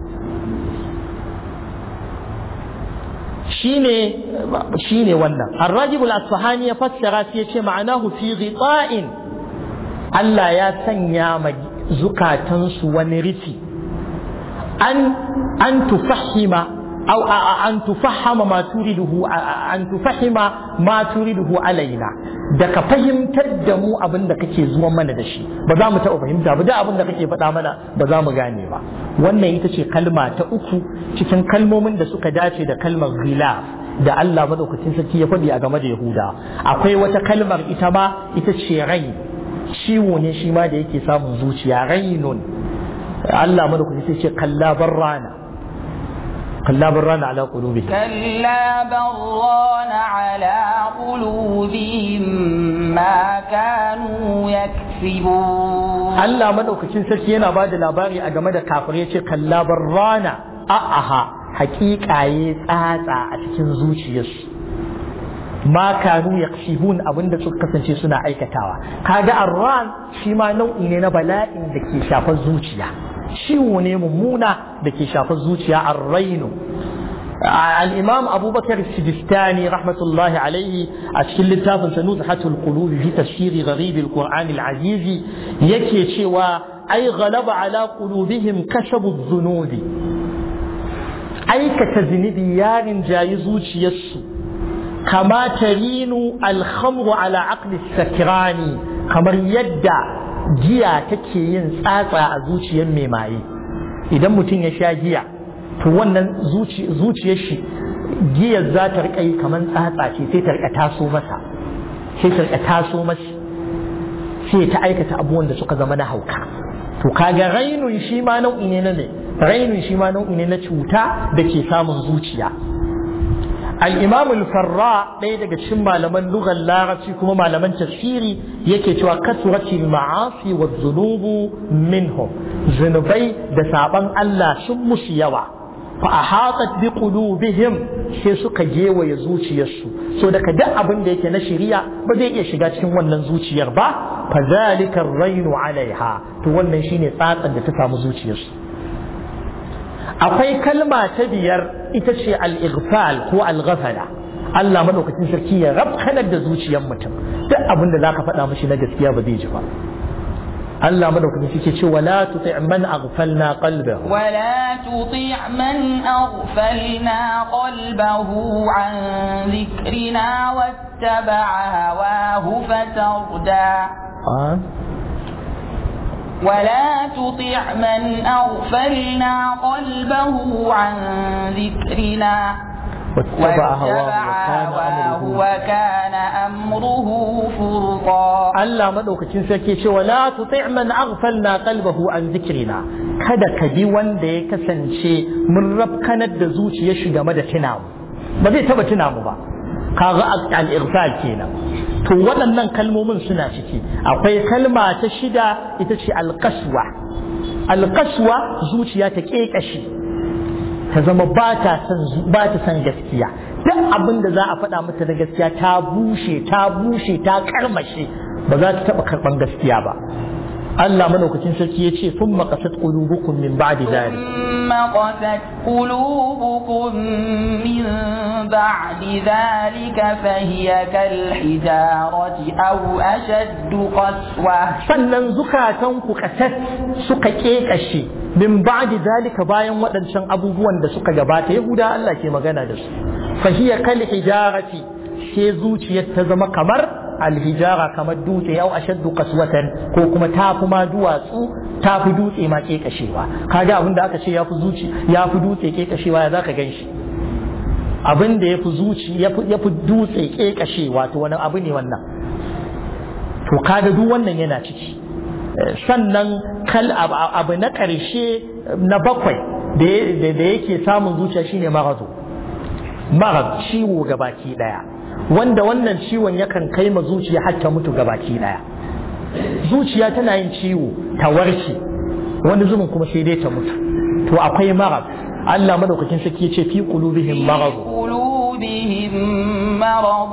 shine shine wannan Ar-Rajib al-Asfahani ya fassara sai ya ce ma'anahu fi ghita'in Allah ya sanya ma zukatansu wani rufi an an tufahima أو أن تفهم ما تريده أن تفهم ما تريده علينا da ka fahimtar da mu abin da kake zuwa mana da shi ba za mu taɓa fahimta ba da abin da kake faɗa mana ba za mu gane ba wannan ita ce kalma ta uku cikin kalmomin da suka dace da kalmar ghilaf da Allah madaukakin sarki ya faɗi a game da Yahuda akwai wata kalmar ita ma ita ce rai ciwo ne shi ma da yake samun zuciya rainun Allah madaukakin sarki ce kalla barrana كلا بران على قلوبهم
كلا بران على قلوبهم ما كانوا يكسبون
Allah madaukakin sarki yana ba da labari a game da kafirai ce kalla barrana a'aha hakika ya tsatsa a cikin zuciyarsu ma kanu yaksibun abinda suka kasance suna aikatawa kaga arran shi ma nau'i ne na bala'in da ke shafar zuciya ciwo ne mummuna da ke shafar zuciya arrainu الإمام أبو بكر السجستاني رحمة الله عليه أشكل التافن سنزحة القلوب في تفسير غريب القرآن العزيز يكي شوى أي غلب على قلوبهم كسب الذنوب أي كتذنب يار جايزوش يسو كما ترين الخمر على عقل السكران كما يدع giya take yin tsatsa a zuciyar mai maye idan mutum ya sha giya to wannan zuciyar shi giyar za ta rika yi kamar tsatsa ce sai ta rika taso masa sai ta rika taso masa sai ta aikata abubuwan da suka zama na hauka to kaga rainun shi ma nau'i ne na ne rainun shi ma nau'i ne na cuta da ke samun zuciya al-imam al-farra ɗaya daga cikin malaman lugar larabci kuma malaman tafsiri yake cewa kasurati ma'asi wa zunubu minhum zunubai da saban Allah sun musu yawa fa ahatat bi qulubihim sai suka gewaye zuciyarsu so daga duk abin da yake na shari'a ba zai iya shiga cikin wannan zuciyar ba fa zalika rainu alaiha to wannan shine tsatsan da ta samu zuciyarsu akwai kalma ta biyar ita ce al-ighfal ko al-ghafala Allah madaukakin sarki ya rabkanar da zuciyar mutum duk abin da zaka faɗa mishi na gaskiya ba zai ji ba Allah madaukakin sarki ce wala tuti man aghfalna qalbahu
ولا تطع من أغفلنا قلبه عن ذكرنا واتبع هواه فتردى ولا تطع من أغفلنا قلبه عن ذكرنا
واتبع هواه
هواه وكان أمره فرطا
Allah madaukakin sarki ce wala tuti man aghfalna qalbahu an zikrina kada ka bi wanda ya kasance mun rabkanar da zuciyar shi game da tuna mu ba zai taba tuna mu ba kaga al-ighfal kenan to waɗannan kalmomin suna ciki akwai kalma ta shida ita ce al-qaswa al-qaswa zuciya ta kekashi ta zama ba ta san ba ta san gaskiya duk abin da za a faɗa mata da gaskiya ta bushe ta bushe ta karmashe ba za ta taɓa karɓan gaskiya ba Allah madaukakin sarki ya ce sun makasat qulubukum min ba'di dhalik
ثم قست قلوبكم من بعد ذلك فهي كالحجارة أو أشد قسوة
sannan zukatanku kasat suka kekashe min ba'di zalika bayan waɗancan abubuwan da suka gabata yahuda Allah ke magana da su fahiya kal hijarati sai zuciyar ta zama kamar alhijara kamar dutse yau ashaddu qaswatan ko kuma tafi ma duwatsu tafi dutse ma kekashewa kaga abin da aka ce yafi zuci yafi dutse kekashewa ya zaka ganshi abin da yafi zuci yafi dutse kekashewa to wani abu ne wannan to kaga duk wannan yana ciki sannan kal abu na ƙarshe na bakwai da yake samun zuciya shine marazu marad ciwo ga baki daya wanda wannan ciwon yakan kai ma zuciya har ta mutu ga baki daya zuciya tana yin ciwo ta warke wani zumin kuma sai dai ta mutu to akwai marad Allah madaukakin sarki ya ce fi qulubihim marad
قلوبهم مرض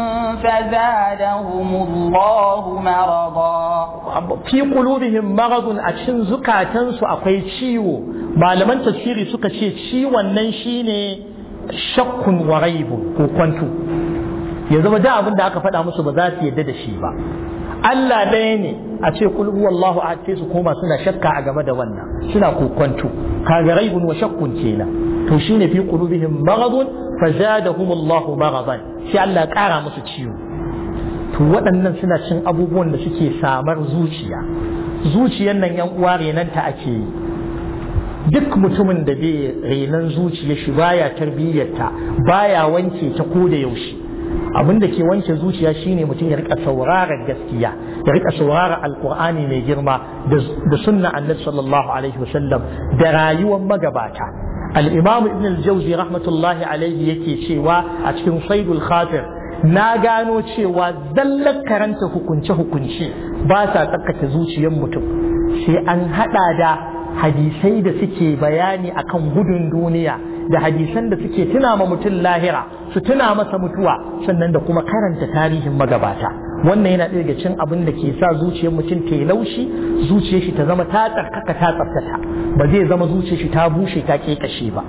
فزادهم الله مرضا
fi qulubihim maradun a cikin zukatansu akwai ciwo malaman tafsiri suka ce ciwon nan shine shakkun wa raibun ko kwanto ya zama da abin da aka faɗa musu ba za su yadda da shi ba Allah ɗaya ne a ce kul huwallahu ahad sai su koma suna shakka a game da wannan suna kokwanto kaga raibun wa shakkun kenan to shine fi qulubihim maradun fazadahum Allahu maradan sai Allah ƙara musu ciwo to waɗannan suna cin abubuwan da suke samar zuciya zuciyar nan yan uwa renanta ake yi duk mutumin da bai renan zuciya shi baya tarbiyyarta baya wanke ta ko da yaushe abin da ke wanke zuciya shine mutum ya rika sauraron gaskiya ya rika sauraron alkur'ani mai girma da sunna annabi sallallahu alaihi wasallam da rayuwar magabata al-imam ibn al-jawzi rahmatullahi alaihi yake cewa a cikin saidul khatir na gano cewa zallar karanta hukunce-hukunce ba sa tsakake zuciyar mutum sai an hada da hadisai da suke bayani akan gudun duniya da hadisan da suke tuna ma mutum lahira su tuna masa mutuwa sannan da kuma karanta tarihin magabata wannan yana ɗaya daga cin abin da ke sa zuciyar mutum ta yi laushi zuciyar shi ta zama ta tsarkaka ta tsaftata ba zai zama zuciyar shi ta bushe ta kekashe ba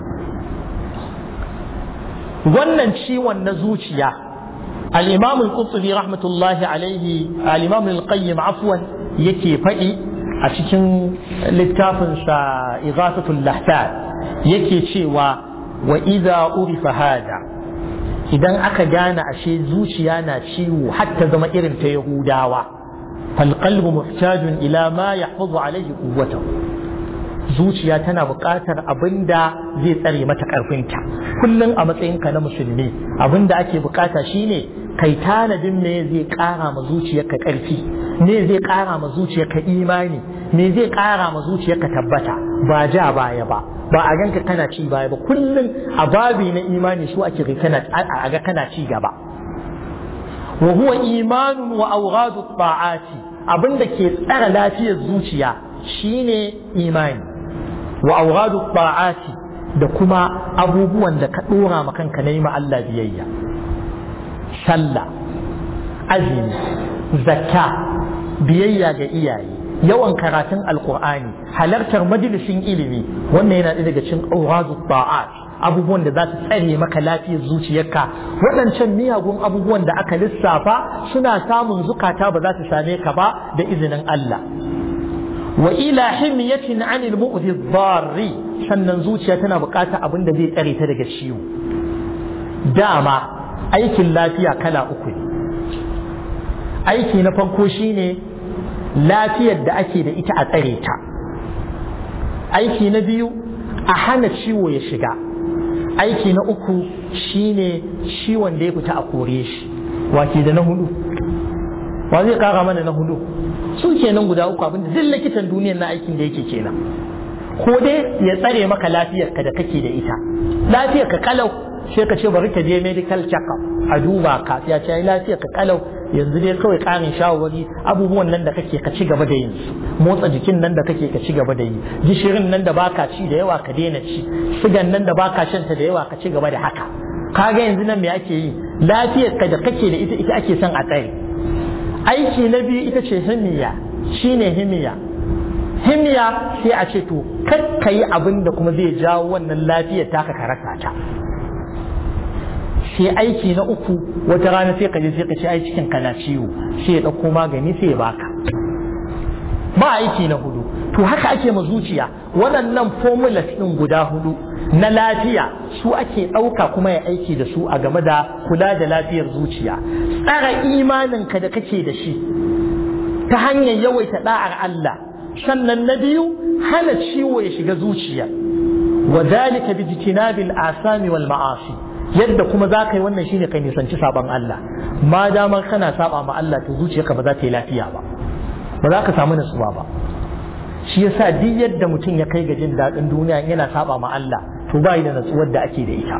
wannan ciwon na zuciya al-imam al-qurtubi rahmatullahi alaihi al-imam al-qayyim afwan yake faɗi a cikin littafinsa ighathatul lahfad yake cewa wa idza urifa hada idan aka gane ashe zuciya na ciwo hatta zama irin ta yahudawa fal qalbu muhtajun ila ma yahfazu alayhi quwwatahu zuciya tana buƙatar abin da zai tsare mata ƙarfinta kullum a matsayinka na musulmi abin da ake buƙata shine kai tanadin me zai ƙara ma zuciyarka ƙarfi me zai ƙara ma zuciyarka imani me zai ƙara ma zuciyarka tabbata ba ja baya ba ba a ganka kana ci baya ba kullum a babi na imani su ake kana a ga kana ci gaba wa huwa imanun wa awghadu ta'ati abinda ke tsara lafiyar zuciya shine imani wa awghadu ta'ati da kuma abubuwan da ka dora ma kanka na yi ma Allah biyayya sallah azumi zakka biyayya ga iyaye yawan karatun alkur'ani halartar majalisin ilimi wannan yana ɗaya daga cikin awghadu ta'at abubuwan da za su tsare maka lafiyar zuciyarka waɗancan miyagun abubuwan da aka lissafa suna samun zukata ba za su same ka ba da izinin Allah wa ila himyatin anil mu'zi dharri sannan zuciya tana buƙatar abin da zai tsare ta daga ciwo dama aikin lafiya kala uku ne aiki na farko shine lafiyar da ake da ita a tsare ta aiki na biyu a hana ciwo ya shiga aiki na uku shine ciwon da ya fita a kore shi wake da na hudu wa zai kara mana na hudu su kenan guda uku abinda duk likitan duniyar na aikin da yake kenan ko dai ya tsare maka lafiyarka da kake da ita lafiyarka kalau sai ka ce bari ka je medical check-up a duba ka ya ce lafiyar ka kalau yanzu dai kawai karin shawarwari abubuwan nan da kake ka ci gaba da yin motsa jikin nan da kake ka ci gaba da yi gishirin nan da baka ci da yawa ka daina ci sigan nan da baka shan ta da yawa ka ci gaba da haka kaga yanzu nan me ake yi lafiyar ka da kake da ita ita ake son a tsare aiki na biyu ita ce himiya shine himiya himiya sai a ce to kar ka yi abin da kuma zai jawo wannan lafiyar taka ka rasa ta sai aiki na uku wata rana sai ka je sai ka ce ai cikin kana ciwo sai ya ɗauko magani sai ya baka ba aiki na hudu to haka ake ma zuciya waɗannan formulas ɗin guda hudu na lafiya su ake ɗauka kuma ya aiki da su a game da kula da lafiyar zuciya tsara imaninka da kake da shi ta hanyar yawaita ɗa'ar Allah sannan na biyu hana ciwo ya shiga zuciya wa zalika bi jitinabil asami wal ma'asi yadda kuma za ka yi wannan shine kai nisanci saban Allah ma damar kana saba ma Allah to zuciyarka ba za ta yi lafiya ba ba za ka samu nutsuwa ba shi yasa duk yadda mutum ya kai ga jin daɗin duniya yana saba ma Allah to ba da natsuwar da ake da ita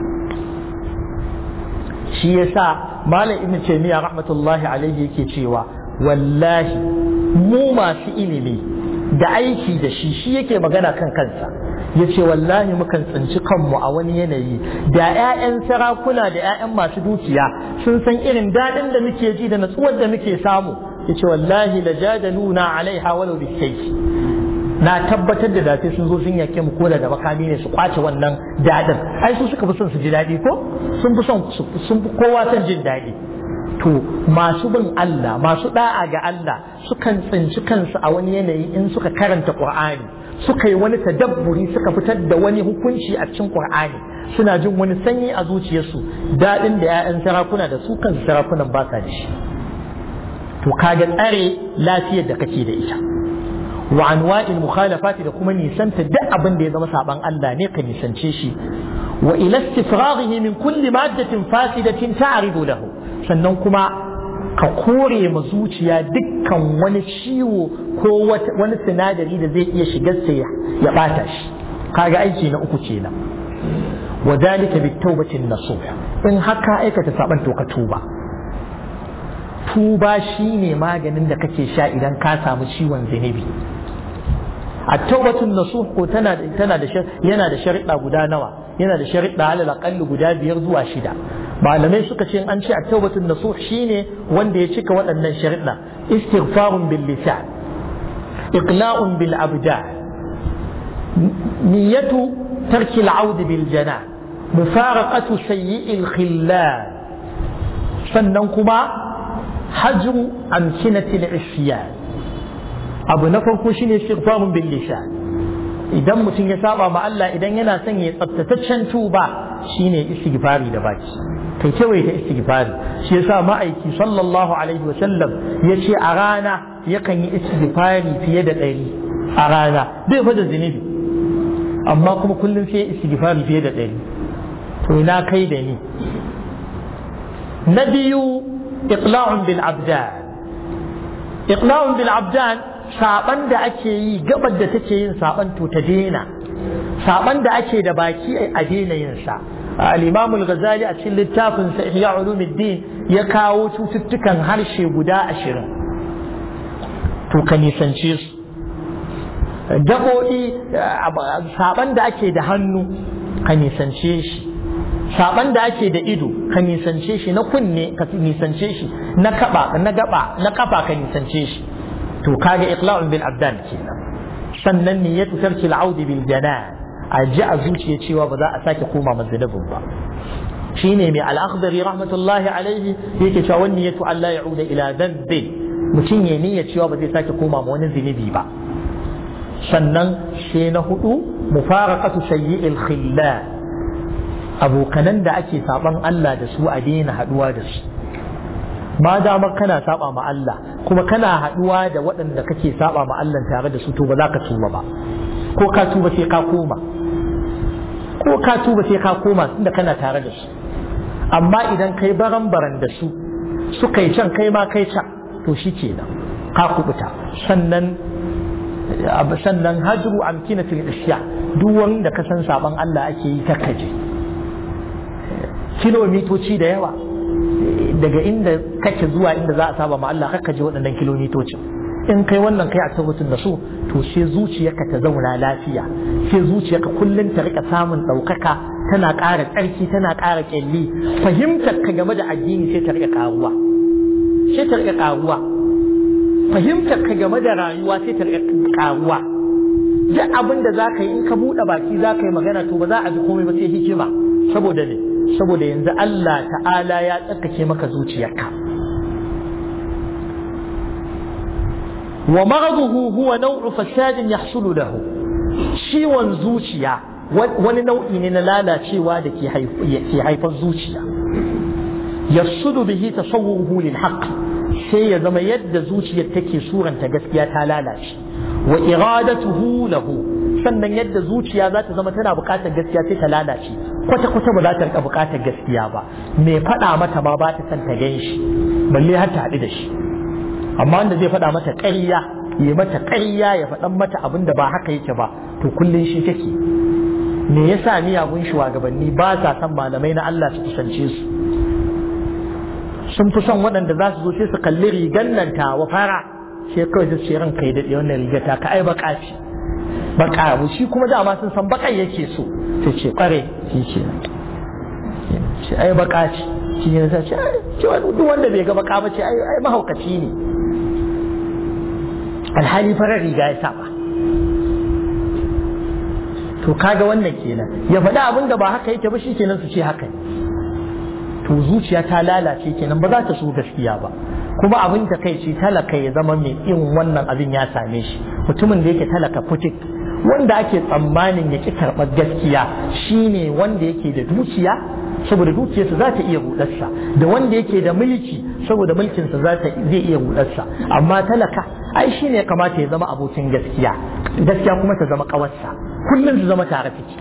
shi yasa malam ibn taymiya rahmatullahi alaihi yake cewa wallahi mu masu ilimi da aiki da shi shi yake magana kan kansa ya ce wallahi mukan tsinci kanmu a wani yanayi da 'ya'yan sarakuna da 'ya'yan masu dukiya sun san irin daɗin da muke ji da natsuwar da muke samu ya ce wallahi la jadaluna alaiha walau bisayfi na tabbatar da dace sun zo sun yake mu koda da makami ne su kwace wannan dadin ai su suka fi son su ji daɗi ko sun fi son sun fi kowa son jin daɗi to masu bin Allah masu da'a ga Allah sukan tsinci kansu a wani yanayi in suka karanta Qur'ani suka yi wani tadabburi suka fitar da wani hukunci a cikin Qur'ani suna jin wani sanyi a zuciyarsu daɗin da 'ya'yan sarakuna da su kansu sarakunan ba sa da shi to kaga tsare lafiyar da kake da ita wa anwa'il mukhalafati da kuma nisanta duk abin da ya zama saban Allah ne ka nisance shi wa ila istifraghihi min kulli maddatin fasidatin ta'ridu lahu sannan kuma ka kore ma zuciya dukkan wani ciwo ko wani sinadari da zai iya shigar sa ya bata shi kaga aiki na uku kenan wa dalika bit tawbatin nasuh in haka aikata saban to ka tuba tuba shine maganin da kake sha idan ka samu ciwon zunubi a taubatun nasuh ko tana tana da yana da sharuɗa guda nawa yana da sharuɗa alal aqall guda biyar zuwa shida malamai suka ce an ce a taubatun nasuh shine wanda ya cika waɗannan sharuɗa istighfarun bil lisan iqla'un bil abdan niyyatu tarki al bil jana mufaraqatu sayyi'il khillal sannan kuma hajru amkinatil isyan abu na farko shine istighfarun bil lisan idan mutum ya saba ma Allah idan yana son ya tsaftataccen tuba shine istighfari da baki kai kawai ta istighfari shi yasa ma'aiki sallallahu alaihi wasallam yace a rana yakan yi istighfari fiye da ɗari a rana bai fa da zunubi amma kuma kullum sai istighfari fiye da ɗari to ina kai da ni na biyu iqla'un bil abdan iqla'un bil abdan saban da ake yi gabar da take yin saban to ta daina saban da ake da baki a daina yin sa al-imam al-ghazali a cikin littafin sa ihya ulumuddin ya kawo cututtukan harshe guda ashirin to ka nisance su gaɓoɗi saban da ake da hannu ka nisance shi saban da ake da ido ka nisance shi na kunne ka nisance shi na kaba na gaba na kafa ka nisance shi to kaga iqla'un bil abdan kenan sannan niyyatu tarki al-aud bil janan a ji a zuciya cewa ba za a sake koma mazunubin ba shine mai al-akhdari rahmatullahi alaihi yake cewa wani niyyatu Allah ya'uda ila dhanbi mutum ya niyya cewa ba zai sake koma ma wani zunubi ba sannan sai na hudu mufaraqatu sayyi'il khillal abokanan da ake saban Allah da su a daina haduwa da su ma damar kana saba ma Allah kuma kana haduwa da waɗanda kake saba ma Allah tare da su to ba za ka tuba ba ko ka tuba sai ka koma ko ka tuba sai ka koma tunda kana tare da su amma idan kai baran baran da su suka yi can kai ma kai can to shi kenan ka kubuta sannan sannan hajru amkinatul isya duk wanda ka san saban Allah ake yi ta kaje kilomitoci da yawa daga inda kake zuwa inda za a saba ma Allah kakka je waɗannan kilomitocin in kai wannan kai a tabbatin da su to sai zuciyarka ta zauna lafiya sai zuciyarka kullum ta rika samun ɗaukaka tana ƙara tsarki tana ƙara ƙyalli fahimtar ka game da addini sai ta riƙa ƙaruwa sai ta riƙa ƙaruwa fahimtar ka game da rayuwa sai ta riƙa ƙaruwa duk abin da za ka yi in ka buɗe baki za ka yi magana to ba za a ji komai ba sai hikima saboda ne saboda yanzu Allah ta'ala ya tsarkake maka zuciyarka wa maghduhu huwa naw'u fasadin yahsulu lahu ciwon zuciya wani nau'i ne na lalacewa da ke haifar zuciya yasudu bihi tasawwuruhu lil haqq sai ya zama yadda zuciyar take suranta gaskiya ta lalace wa iradatuhu lahu sannan yadda zuciya za ta zama tana buƙatar gaskiya sai ta lalace kwata kwata ba za ta rika buƙatar gaskiya ba me faɗa mata ma ba ta san ta gan shi balle har ta haɗu da shi amma wanda zai faɗa mata ƙarya ya mata ƙarya ya faɗan mata abin da ba haka yake ba to kullum shi take me yasa miyagun shugabanni ba sa son malamai na Allah su kusance su sun fi son waɗanda za su zo sai su kalli rigan nan ta wa fara sai kawai su ce ranka ya daɗe wannan riga ta ka ai baka ce baka abu shi kuma dama sun san bakan yake so ta ce kware shi ce ce ai baka ce shi ne ta ce ce duk wanda bai ga baka ba ce ai mahaukaci ne alhali farar riga ya saba to kaga wannan kenan ya faɗi abin da ba haka yake ba shi kenan su ce haka ne to zuciya ta lalace kenan ba za ta so gaskiya ba kuma abin ta kai ce talaka ya zama mai irin wannan abin ya same shi mutumin da yake talaka fitik wanda ake tsammanin ya ki karɓar gaskiya shine wanda yake da dukiya saboda dukiyarsa za ta iya rudarsa da wanda yake da mulki saboda mulkinsa za ta zai iya rudarsa amma talaka ai shine ya kamata ya zama abokin gaskiya gaskiya kuma ta zama kawarsa kullum su zama tare take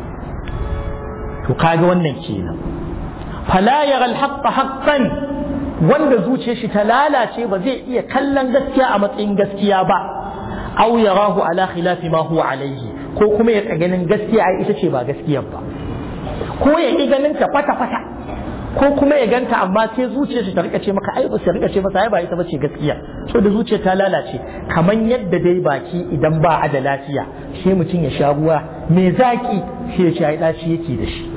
to kaga wannan kenan fala yara alhaqqa haqqan wanda zuciyar shi ta lalace ba zai iya kallon gaskiya a matsayin gaskiya ba aw yarahu ala khilafi ma huwa alaihi ko kuma ya ganin gaskiya ai ita ce ba gaskiyar ba ko ya ƙi ganin ta kwata kwata ko kuma ya ganta amma sai zuciyar ta rika ce maka ai ba sai rika ce masa ai ba ita bace gaskiya so da zuciyar ta lalace kaman yadda dai baki idan ba a da lafiya sai mutum ya sha ruwa mai zaki sai ya ci ai daci yake da shi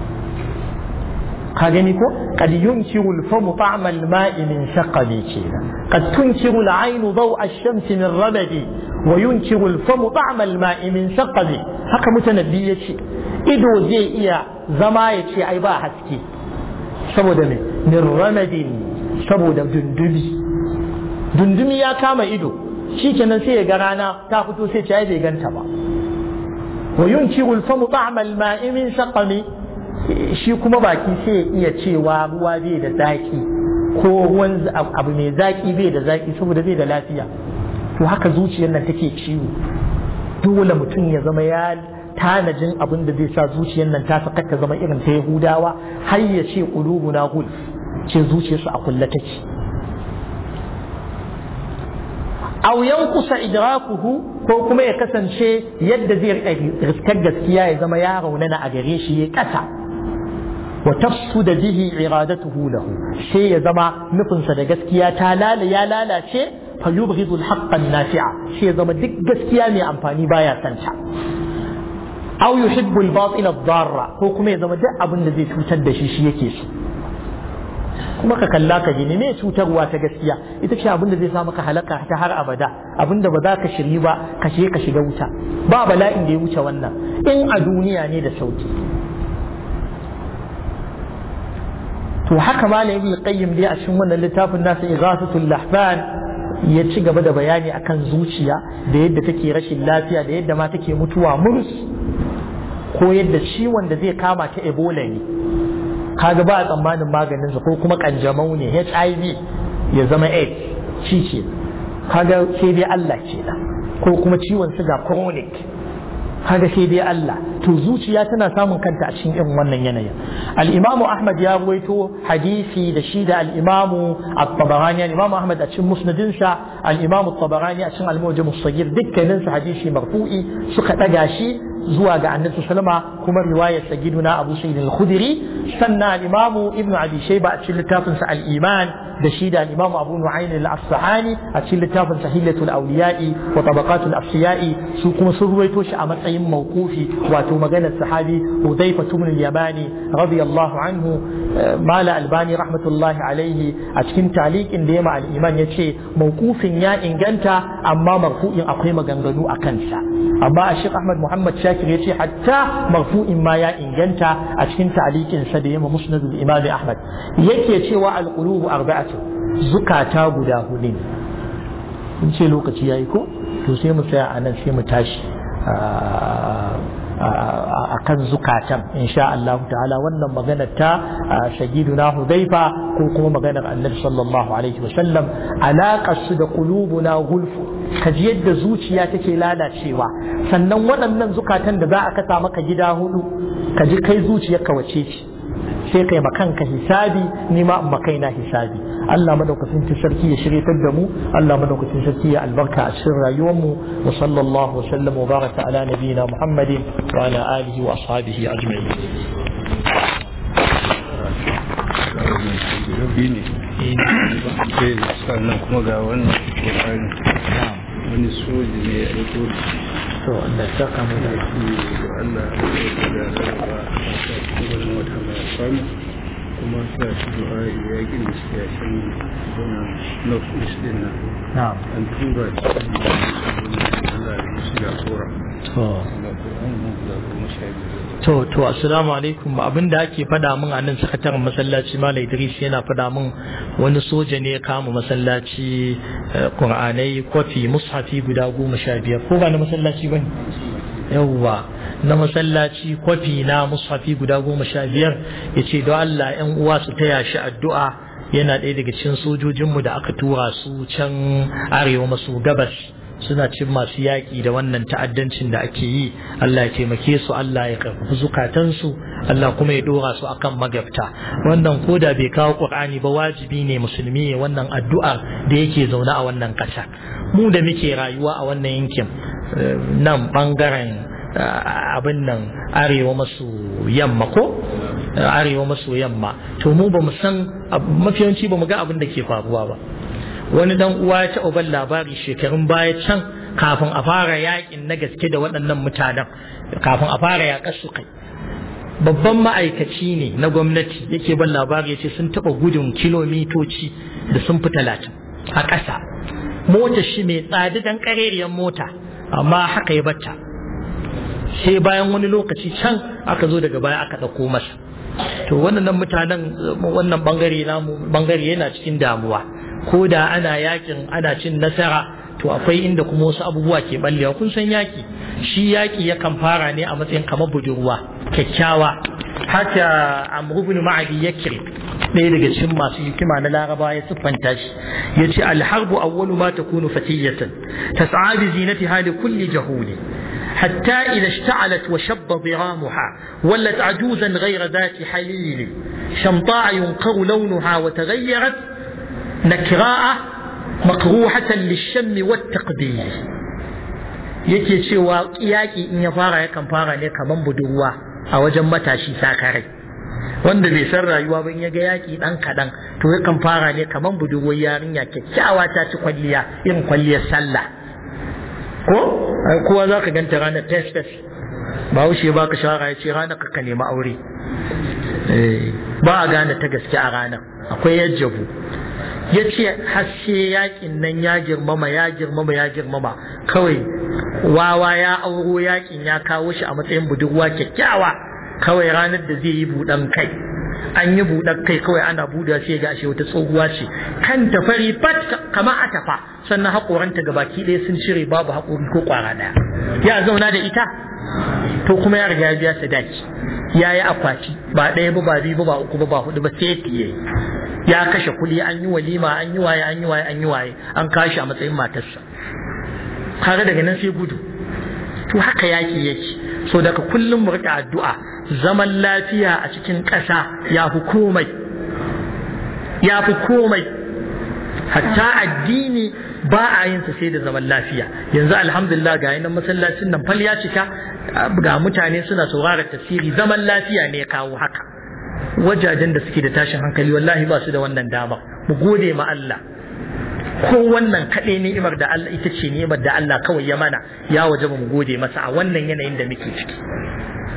ka gani ko qad yunkiru al-famu ta'ma al-ma'i min shaqabi kenan qad tunkiru al-'aynu daw'a ash-shamsi min rabadi wa yunkiru al-famu ta'ma al-ma'i min shaqabi haka mutanabbi yace ido zai iya zama ya ce ai ba haske saboda me min ramadin saboda dundumi dundumi ya kama ido shikenan sai ya ga rana ta fito sai ce ai bai ganta ba wa yunkiru al-famu ta'ma al-ma'i min shaqami shi kuma baki sai ya iya cewa ruwa bai da zaki ko ruwan abu mai zaki bai da zaki saboda bai da lafiya to haka zuciyar nan take ciwo dole mutum ya zama ya tanajin abin da zai sa zuciyar nan ta saka ta zama irin ta Yahudawa har ya ce qulubuna gul ce zuciyarsu a kulle take aw yankusa idrakuhu ko kuma ya kasance yadda zai riskar gaskiya ya zama ya raunana a gare shi ya kasa wa tafsuda bihi iradatuhu lahu sai ya zama nufinsa da gaskiya ta lala ya lalace fa yubghidu al-haqqa an-nafi'a sai ya zama duk gaskiya mai amfani baya santa aw yuhibbu al-batil ad-darra ko kuma ya zama duk abin da zai cutar da shi shi yake so kuma ka kalla ka gini me cutarwa ta gaskiya ita ce abin da zai sa maka halaka ta har abada abin da ba za ka shiri ba ka je ka shiga wuta ba bala'in da ya wuce wannan in a duniya ne da sauki to haka malam ibn qayyim dai a cikin wannan littafin nasa ighathatul lahfan ya ci gaba da bayani akan zuciya da yadda take rashin lafiya da yadda ma take mutuwa murus ko yadda ciwon da zai kama ta ebola ne kaga ba a tsammanin maganinsa ko kuma kanjamau ne hiv ya zama aids shi ce kaga sai dai allah ce ko kuma ciwon siga chronic kaga sai dai Allah to zuciya tana samun kanta a cikin irin wannan yanayin al-Imam Ahmad ya ruwaito hadisi da shi da al-Imam At-Tabarani al-Imam Ahmad a cikin musnadin sa al-Imam At-Tabarani a cikin al-Mujam as-Saghir dukkanin su hadisi marfu'i suka daga shi zuwa ga Annabi sallama kuma riwayar sagiduna Abu Sa'id al-Khudri sannan al-Imam Ibn Abi Shayba a cikin littafin sa al-Iman da shi da al-Imam Abu Nu'ayn al-Asfahani a cikin littafin Sahilatul Awliya'i wa Tabaqatul Asfiya'i su kuma sun ruwaito shi a matsayin mawqufi wato wato maganar sahabi Hudayfa ibn al-Yamani radiyallahu anhu mala albani rahmatullahi alaihi a cikin taliqin da ya ma al-iman yace mawqufin ya inganta amma marfu'in akwai maganganu a kansa amma a Sheikh Ahmad Muhammad Shakir yace hatta marfu'in ma ya inganta a cikin taliqin sa da ya ma Musnad al-Imam Ahmad yake cewa al-qulubu arba'atu zukata guda hudu ne in ce lokaci yayi ko to sai mu tsaya a nan sai mu tashi a kan zukatan insha Allah ta'ala wannan maganar ta shagiduna Hudaifa ko kuma maganar Annabi sallallahu alaihi wasallam alaƙar su da qulubuna gulfu kaji yadda zuciya take lalacewa sannan waɗannan zukatan da za a kasa maka gida hudu kaji kai zuciyarka wace ce sai kai makanka hisabi ni ma makaina hisabi Allah madaukakin sarki ya shiryatar da mu Allah madaukakin sarki ya albarka a cikin rayuwar mu wa sallallahu wa sallam wa baraka ala nabiyina Muhammadin wa ala alihi wa ashabihi ajma'in
sannan kuma ga wannan Qur'ani wani soji ne ya aiko
to da saka mu da
Allah ya da rarraba a cikin wata mai samu kuma sa shi du'a yakin da suke yakin zona north east din nan
na'am
an tura shi Allah ya musu jagora
to
Allah ko an mun da kuma shaidi
to to assalamu alaikum abin da ake fada min a nan sakataren masallaci Malam Idris yana fada min wani soja ne ya kama masallaci Qur'anai kwafi mushafi guda goma sha biyar ko ba na masallaci bane yawwa na masallaci kwafi na mushafi guda goma sha biyar ya ce don Allah ‘yan uwa su taya shi addu'a yana ɗaya daga cikin sojojinmu da aka tura su can arewa maso gabas suna cin masu yaƙi da wannan ta'addancin da ake yi Allah ya taimake su Allah ya karfafi zukatansu Allah kuma ya dora su akan magabta wannan koda bai kawo Qur'ani ba wajibi ne musulmi ya wannan addu'ar da yake zaune a wannan ƙasa mu da muke rayuwa a wannan yankin nan bangaren abin nan arewa maso yamma ko arewa maso yamma to mu ba mu san mafiyanci ba mu ga abin da ke faruwa ba wani dan uwa ya taɓa ban labari shekarun baya can kafin a fara yakin na gaske da waɗannan mutanen kafin a fara yaƙar su kai babban ma'aikaci ne na gwamnati yake ban labari ya ce sun taɓa gudun kilomitoci da sun fi talatin a ƙasa motar shi mai tsada dan ƙarerriyar mota amma haka ya bata sai bayan wani lokaci can aka zo daga baya aka ɗauko masa to wannan mutanen wannan bangare namu bangare yana cikin damuwa ko da ana yakin ana cin nasara to akwai inda kuma wasu abubuwa ke ballewa kun san yaki shi yaki yakan fara ne a matsayin kamar budurwa kyakkyawa haka amr ibn ma'adi yakri ɗaya daga cikin masu hikima na laraba ya siffanta shi ya ce alharbu awwalu ma takunu fatiyatan tas'a bi zinatiha li kulli jahuli حتى إذا اشتعلت وشب ضرامها ولت عجوزا غير ذات حليل شمطاء ينقر لونها وتغيرت نكراء مقروحة للشم والتقدير yake cewa yaƙi in ya fara yakan fara ne kaman budurwa a wajen matashi sakarai wanda bai san rayuwa ba in ya ga yaƙi ɗan kaɗan to yakan fara ne kaman budurwar yarinya kyakkyawa ta ci kwalliya irin kwalliyar sallah ko kowa za ka ganta ranar test ba wuce ba ka shawara ya ce ranar ka nemi aure ba a gane ta gaske a ranar akwai yajjabu ya ce haske yakin nan ya girmama ya girmama ya girmama kawai wawa ya auro yakin ya kawo shi a matsayin budurwa kyakkyawa kawai ranar da zai yi buɗan kai an yi buɗar kai kawai ana buɗe sai ga shi wata tsohuwa ce kan ta fari fat kamar a tafa sannan haƙoranta ga baki ɗaya sun cire babu haƙori ko ƙwara ɗaya ya zauna da ita to kuma ya riga ya biya sadaki ya yi akwati ba ɗaya ba ba biyu ba ba uku ba ba hudu ba sai ya ya kashe kuɗi an yi walima an yi waye an yi waye an yi waye an kashi a matsayin matarsa kaga daga nan sai gudu to haka yaki yake so daga kullum mu rika addu'a zaman lafiya a cikin ƙasa ya fi komai ya fi komai hatta addini ba a yin sa sai da zaman lafiya yanzu alhamdulillah ga yanan masallacin nan fal ya cika ga mutane suna sauraron tafsiri zaman lafiya ne ya kawo haka wajajen da suke da tashin hankali wallahi ba su da wannan dama mu gode ma Allah ko wannan kaɗai ni'imar da Allah ita ce ni'imar da Allah kawai ya mana ya waje mu gode masa a wannan yanayin da muke ciki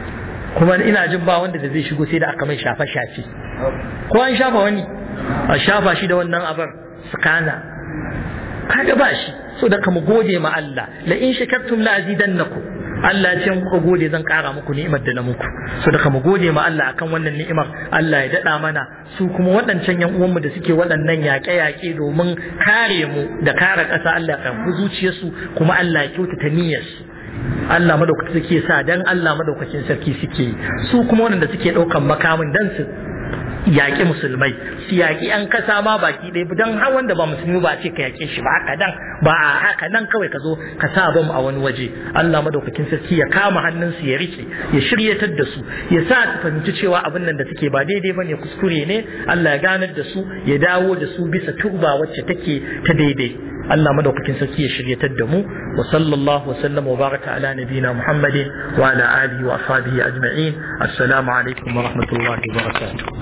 kuma ina jin ba wanda da zai shigo sai da aka mai shafe shafe ko an shafa wani a shafa shi da wannan abar skana kaga ba shi so da mu gode ma Allah la in shakartum la azidannakum Allah ya ce kuka gode zan kara muku ni'imar da na muku so da mu gode ma Allah akan wannan ni'imar Allah ya dada mana su kuma waɗancan yan uwanmu da suke waɗannan yaƙe-yaƙe domin kare mu da kare ƙasa Allah ya karɓi zuciyarsu kuma Allah ya kyautata niyyarsu Allah madaukakin suke sa dan Allah madaukakin sarki suke su kuma waɗanda suke ɗaukan makamin dan su yaƙi musulmai su yaƙi yan kasa ma baki ɗaya don har wanda ba musulmi ba ce ka yaƙe shi ba haka dan ba a haka nan kawai ka zo ka sa bam a wani waje Allah madaukakin sarki ya kama hannunsu ya rike ya shiryatar da su ya sa su fahimci cewa abin nan da suke ba daidai ba ne kuskure ne Allah ya ganar da su ya dawo da su bisa turba wacce take ta daidai Allah madaukakin sarki ya shiryatar da mu wa sallallahu wa sallama wa baraka ala nabina Muhammadin wa ala alihi wa ashabihi ajma'in assalamu alaikum wa rahmatullahi wa barakatuh